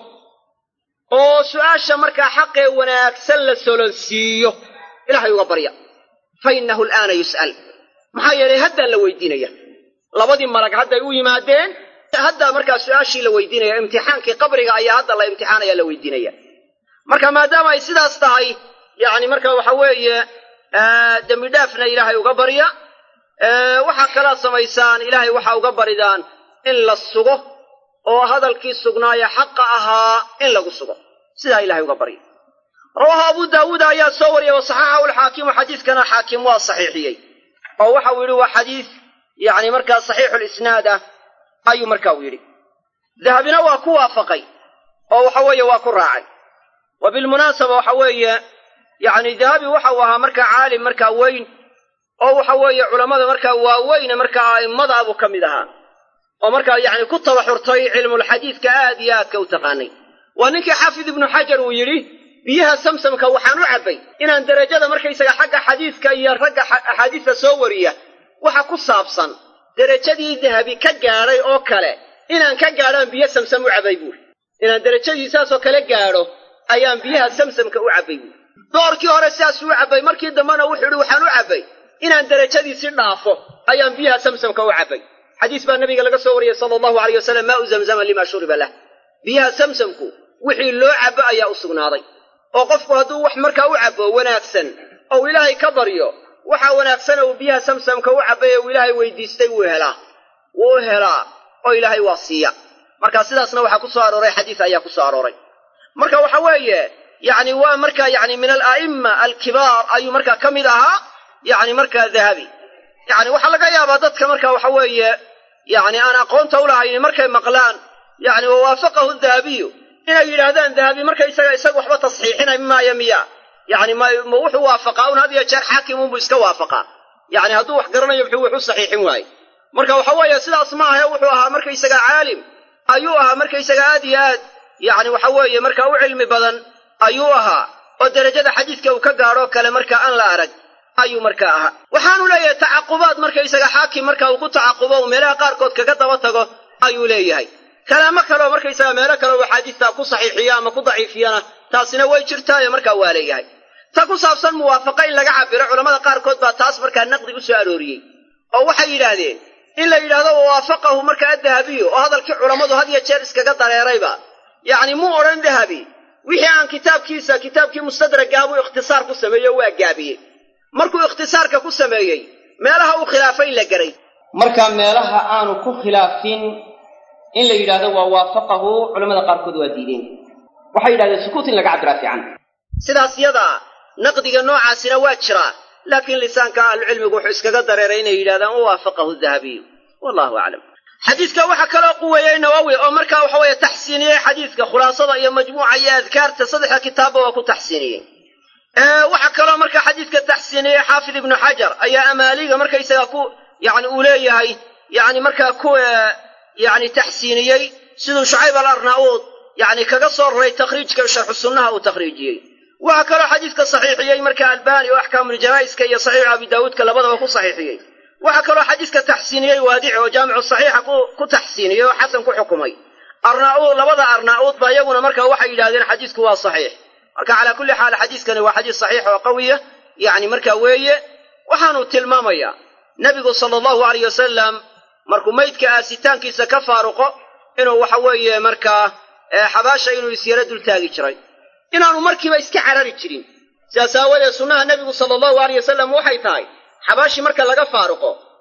oo su'aasha markaa xaqee wanaagsan la solonsiiyo ilahay uga barya fa innahu al'aana yus'al maxaa yeelay haddaa la weydiinaya labadii malag hadday u yimaadeen haddaa markaa su'aashii la weydiinaya imtixaankii qabriga ayaa hadda la imtixaanaya la weydiinaya marka maadaama ay sidaas tahay yacni marka waxa weeye dembi dhaafna ilaahay uga barya waxaa kalaa samaysaan ilaahay waxaa uga baridaan in la sugo oo hadalkii sugnaaya xaqa ahaa in lagu sugo sidaa ilahay uga barya rawaahu abu daawuud ayaa soo wariyey wa saxaxahu alxaakimu xadiiskana xaakim waa saxiixiyey oo waxa uu yidhi waa xadiis yacni markaa saxiixulisnaad ah ayuu marka uu yidhi dahabina waa ku waafaqay oo waxa weeye waa ku raacay wa bilmunaasaba waxa weeye yacni dahabi waxa uu ahaa markaa caalim markaa weyn oo waxa weeye culammada markaa waaweyne markaa a'immada buu ka mid ahaa oo markaa yacni ku tabaxurtay cilmulxadiidka aad iyo aadka u taqaanay waa ninkii xaafid ibnu xajar uu yidhi biyaha samsamka waxaan u cabbay inaan derajada markaysaga xagga xadiiska iyo ragga axaadiista soo wariya waxa ku saabsan derajadii dahabi ka gaadhay oo kale inaan ka gaadhaan biyo samsam u cabbay buuri inaan derajadii saasoo kale gaadho ayaan biyaha samsamka u cabbay buuri doorkii hore sidaasuu u cabbay markii dambena wuxuu yidhi waxaan u cabbay inaan derajadiisi dhaafo ayaan biyaha samsamka u cabbay xadiis baa nabiga laga soo wariyey sala allahu aleyh wasalam maau zamzama lima shuriba lah biyaha samsamku wixii loo cabbo ayaa u sugnaaday oo qofku hadduu wax markaa u cabbo wanaagsan ou ilaahay ka baryo waxa wanaagsana uu biyaha samsamka u cabbay ee uu ilaahay weydiistay wuu helaa wuu helaa oo ilaahay waa siiya marka sidaasna waxaa ku soo arooray xadiis ayaa ku soo arooray marka waxa weeye yacni waa markaa yacni min ala'imma alkibaar ayuu markaa ka mid ahaa yacni markaa dahabi yacni waxaa laga yaabaa dadka marka waxa weeye yacni aan aqoonta u lahaynin markay maqlaan yacni wawaafaqahu dahabiyu inay yidhaahdaan dahabi markaysaga isaga waxba tasxiixinay maayo miya yacni ma ma wuxuu waafaqaa un had iyo jeer xaakim unbuu iska waafaqaa yacni hadduu wax garanayo muxuu wax u saxiixin waaye marka waxa weeye sidaas maahae wuxuu ahaa markaysaga caalim ayuu ahaa markaysaga aad iyo aad yacni waxa weeye marka u cilmi badan ayuu ahaa oo derajada xadiiska uu ka gaadhoo kale marka aan la arag ayuu markaa ahaa waxaanu leeyahay tacaqubaad markaysaga xaakim marka uu ku tacaqubo uu meelaha qaarkood kaga daba tago ayuu leeyahay kalaamo kaleoo markaysaga meelo kale uu axaadiistaa ku saxiixiyo ama ku daciifiyana taasina way jirtaayo markaa waa leeyahay ta ku saabsan muwaafaqa in laga cabiro culammada qaarkood baa taas markaa naqdi u soo arooriyey oo waxay yidhaahdeen in la yidhaahdo wawaafaqahu markaa dahabiyu oo hadalkii culammadu had iyo jeer iskaga dareerayba yacni muu odhan dahabi wixii aan kitaabkiisa kitaabkii mustadragaa buu ikhtisaar ku sameeyo waa gaabiyey markuu ikhtisaarka ku sameeyey meelaha uu khilaafay in la garay marka meelaha aanu ku khilaafin in la yidhaahdo waa waafaqahu culamada qaarkood waa diideen waxay yidhahdeen sukuut in laga cabbiraa fiican sidaas yadaa naqdiga noocaasina waa jiraa laakiin lisaanka ahlucilmigu wuxuu iskaga dareeray inay yidhahdaan wawaafaqahu dahabiyu wallahu aclam xadiidka waxaa kaloo quweeyey nawowi oo markaa waxa weeye taxsiiniyey xadiidka khulaasada iyo majmuuca iyo adkaarta saddexda kitaabba waa ku taxsiiniyey waxaa kaloo markaa xadiidka taxsiiniyey xaafid ibnu xajar ayaa amaaliga markaysaga ku yani uu leeyahay yani markaa ku yani taxsiiniyey siduu shucayb alarnauud yani kaga soo raray takhriijka sharxu sunnaha uu takhriijiyey waxaa kaloo xadiidka saxiixiyey marka albani oo axkaamuljanaa'iska iyo saxiixu abi daawuudka labadaba ku saxiixiyey waxaa kaloo xadiidka taxsiiniyey waadici oo jaamicu saxiixa ku taxsiiniyey oo xasan ku xukumay arnauud labada arnauud ba iyaguna marka waxay yidhahdeen xadiidku waa saxiix marka calaa kulli xaal xadiiskani waa xadiis saxiix oo qawiya yacni markaa weeye waxaanu tilmaamayaa nebigu sala allahu alayh wasalam markuu maydka aasitaankiisa ka faaruqo inuu waxa weeye markaa xabaasha inuu isyaro dultaagi jiray inaanu markiiba iska carari jirin sidaas aawadeed sunnaha nebigu sala allahu alayh wasalam waxay tahay xabaashii marka laga faaruqo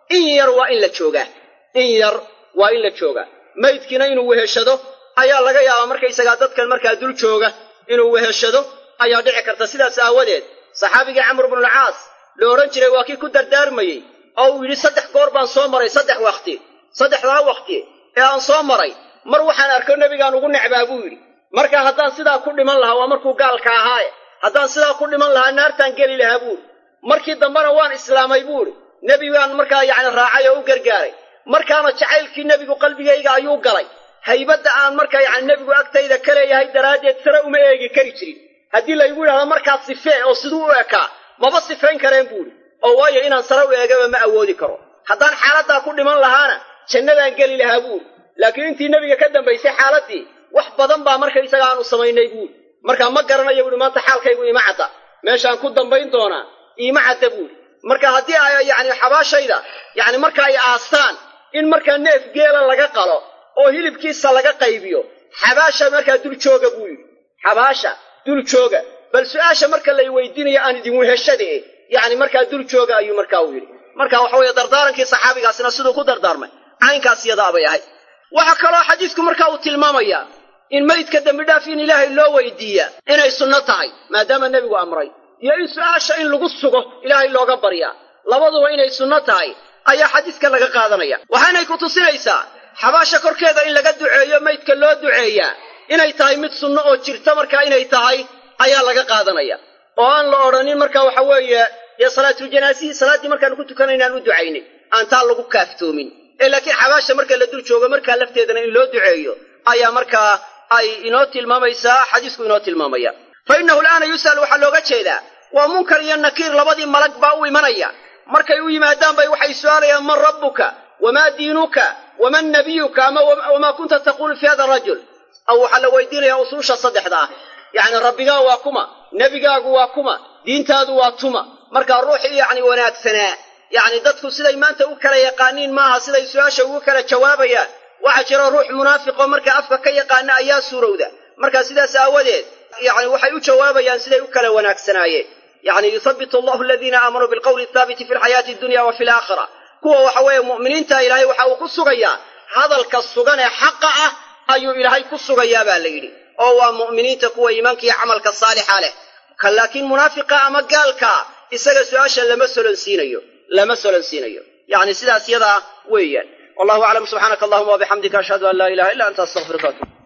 in yar waa in la joogaa in yar waa in la joogaa maydkiina inuu weheshado ayaa laga yaabaa markaysagaa dadkan markaa dul jooga inuu weheshado ayaa dhici karta sidaas aawadeed saxaabigii camr bnulcaas la odhan jiray waa kii ku dardaarmayey oo uu yidhi saddex goor baan soo maray saddex wakhti saddexdaa wakhti ee aan soo maray mar waxaan arko nebigaan ugu necbaa buu yidhi marka haddaan sidaa ku dhiman lahaa waa markuu gaalka ahaaye haddaan sidaa ku dhiman lahaa naartaan geli lahaa buuhi markii dambena waan islaamay buuhi nebigaan markaa yacni raacay oo u gargaaray markaana jacaylkii nebigu qalbigayga ayuu galay haybadda aan markaa yacni nebigu agtayda ka leeyahay daraaddeed sare uma eegi kari jirin haddii laygu yidhahdo markaas sifee oo siduu u ekaa maba sifayn kareen buuhi oo waayo inaan sare u eegaba ma awoodi karo haddaan xaaladdaa ku dhiman lahaana jannadaan geli lahaa buuhi laakiin intii nebiga ka dambaysay xaaladdii wax badan baa markaysaga aanu samaynay buuhi markaa ma garanayo buuhi maanta xaalkaygu ima cadda meeshaan ku dambayn doonaa iima cadda buuhi marka haddii ay yacni xabaashayda yacni marka ay aastaan in markaa neef geela laga qalo oo hilibkiisa laga qaybiyo xabaasha markaa dul jooga buu yidhi xabaasha dul jooga bal su-aasha marka lay weydiinayo aan idin weheshade yacni markaa dul jooga ayuu markaa u yidhi marka waxa weeye dardaarankii saxaabigaasina siduu ku dardaarmay caynkaas iyadaa bay ahayd waxaa kaloo xadiisku markaa uu tilmaamayaa in maydka dembidhaaf in ilaahay loo weydiiya inay sunno tahay maadaama nebigu amray iyo in su-aasha in lagu sugo ilaahay looga baryaa labaduba inay sunno tahay ayaa xadiiska laga qaadanaya waxaanay ku tusinaysaa xabaasha korkeeda in laga duceeyo maydka loo duceeyaa inay tahay mid sunno oo jirta markaa inay tahay ayaa laga qaadanaya oo aan la odhanin marka waxa weeye dee salaatuljanaazihi salaaddii markaanu ku tukanaynaan u ducaynay aan taa lagu kaaftoomin ee laakiin xabaasha marka la dul joogo markaa lafteedana in loo duceeyo ayaa markaa ay inoo tilmaamaysaa xadiisku inoo tilmaamaya fa innahu al'aana yus'al waxaa looga jeedaa waa munkar iyo nakiir labadii malag baa u imanaya markay u yimaadaan bay waxay su'aalayaan man rabbuka wamaa diinuka waman nabiyuka ama wamaa kunta taquulu fi hada arajul aw waxaa la weydiinayaa usuusha saddexda ah yacni rabbigaa waa kuma nebigaagu waa kuma diintaadu waa tuma markaa ruuxii yacni wanaagsanaa yacni dadku siday maanta u kala yaqaaniin maaha siday su-aasha ugu kala jawaabayaan waxaa jira ruux munaafiqoo markaa afka ka yaqaana ayaa suurowda marka sidaas aawadeed yacni waxay u jawaabayaan siday u kala wanaagsanaayeen yacni yuthabbitu allahu aladiina aamanuu bilqawli athaabiti fi lxayaati addunya wa fi alaakhira kuwa waxa weeye mu'miniinta ilaahay waxa uu ku sugayaa hadalka sugan ee xaqa ah ayuu ilaahay ku sugayaa baa la yidhi oo waa mu'miniinta kuwa iimaanka iyo camalka saalixa leh ka laakiin munaafiqa ama gaalkaa isaga su-aasha lama solonsiinayo lama solonsiinayo yacni sidaas yadaa weeyaan wallahu aclam subxaanaka allahuma wabixamdika ashhadu an laa ilaha illa anta astaqfiruka atub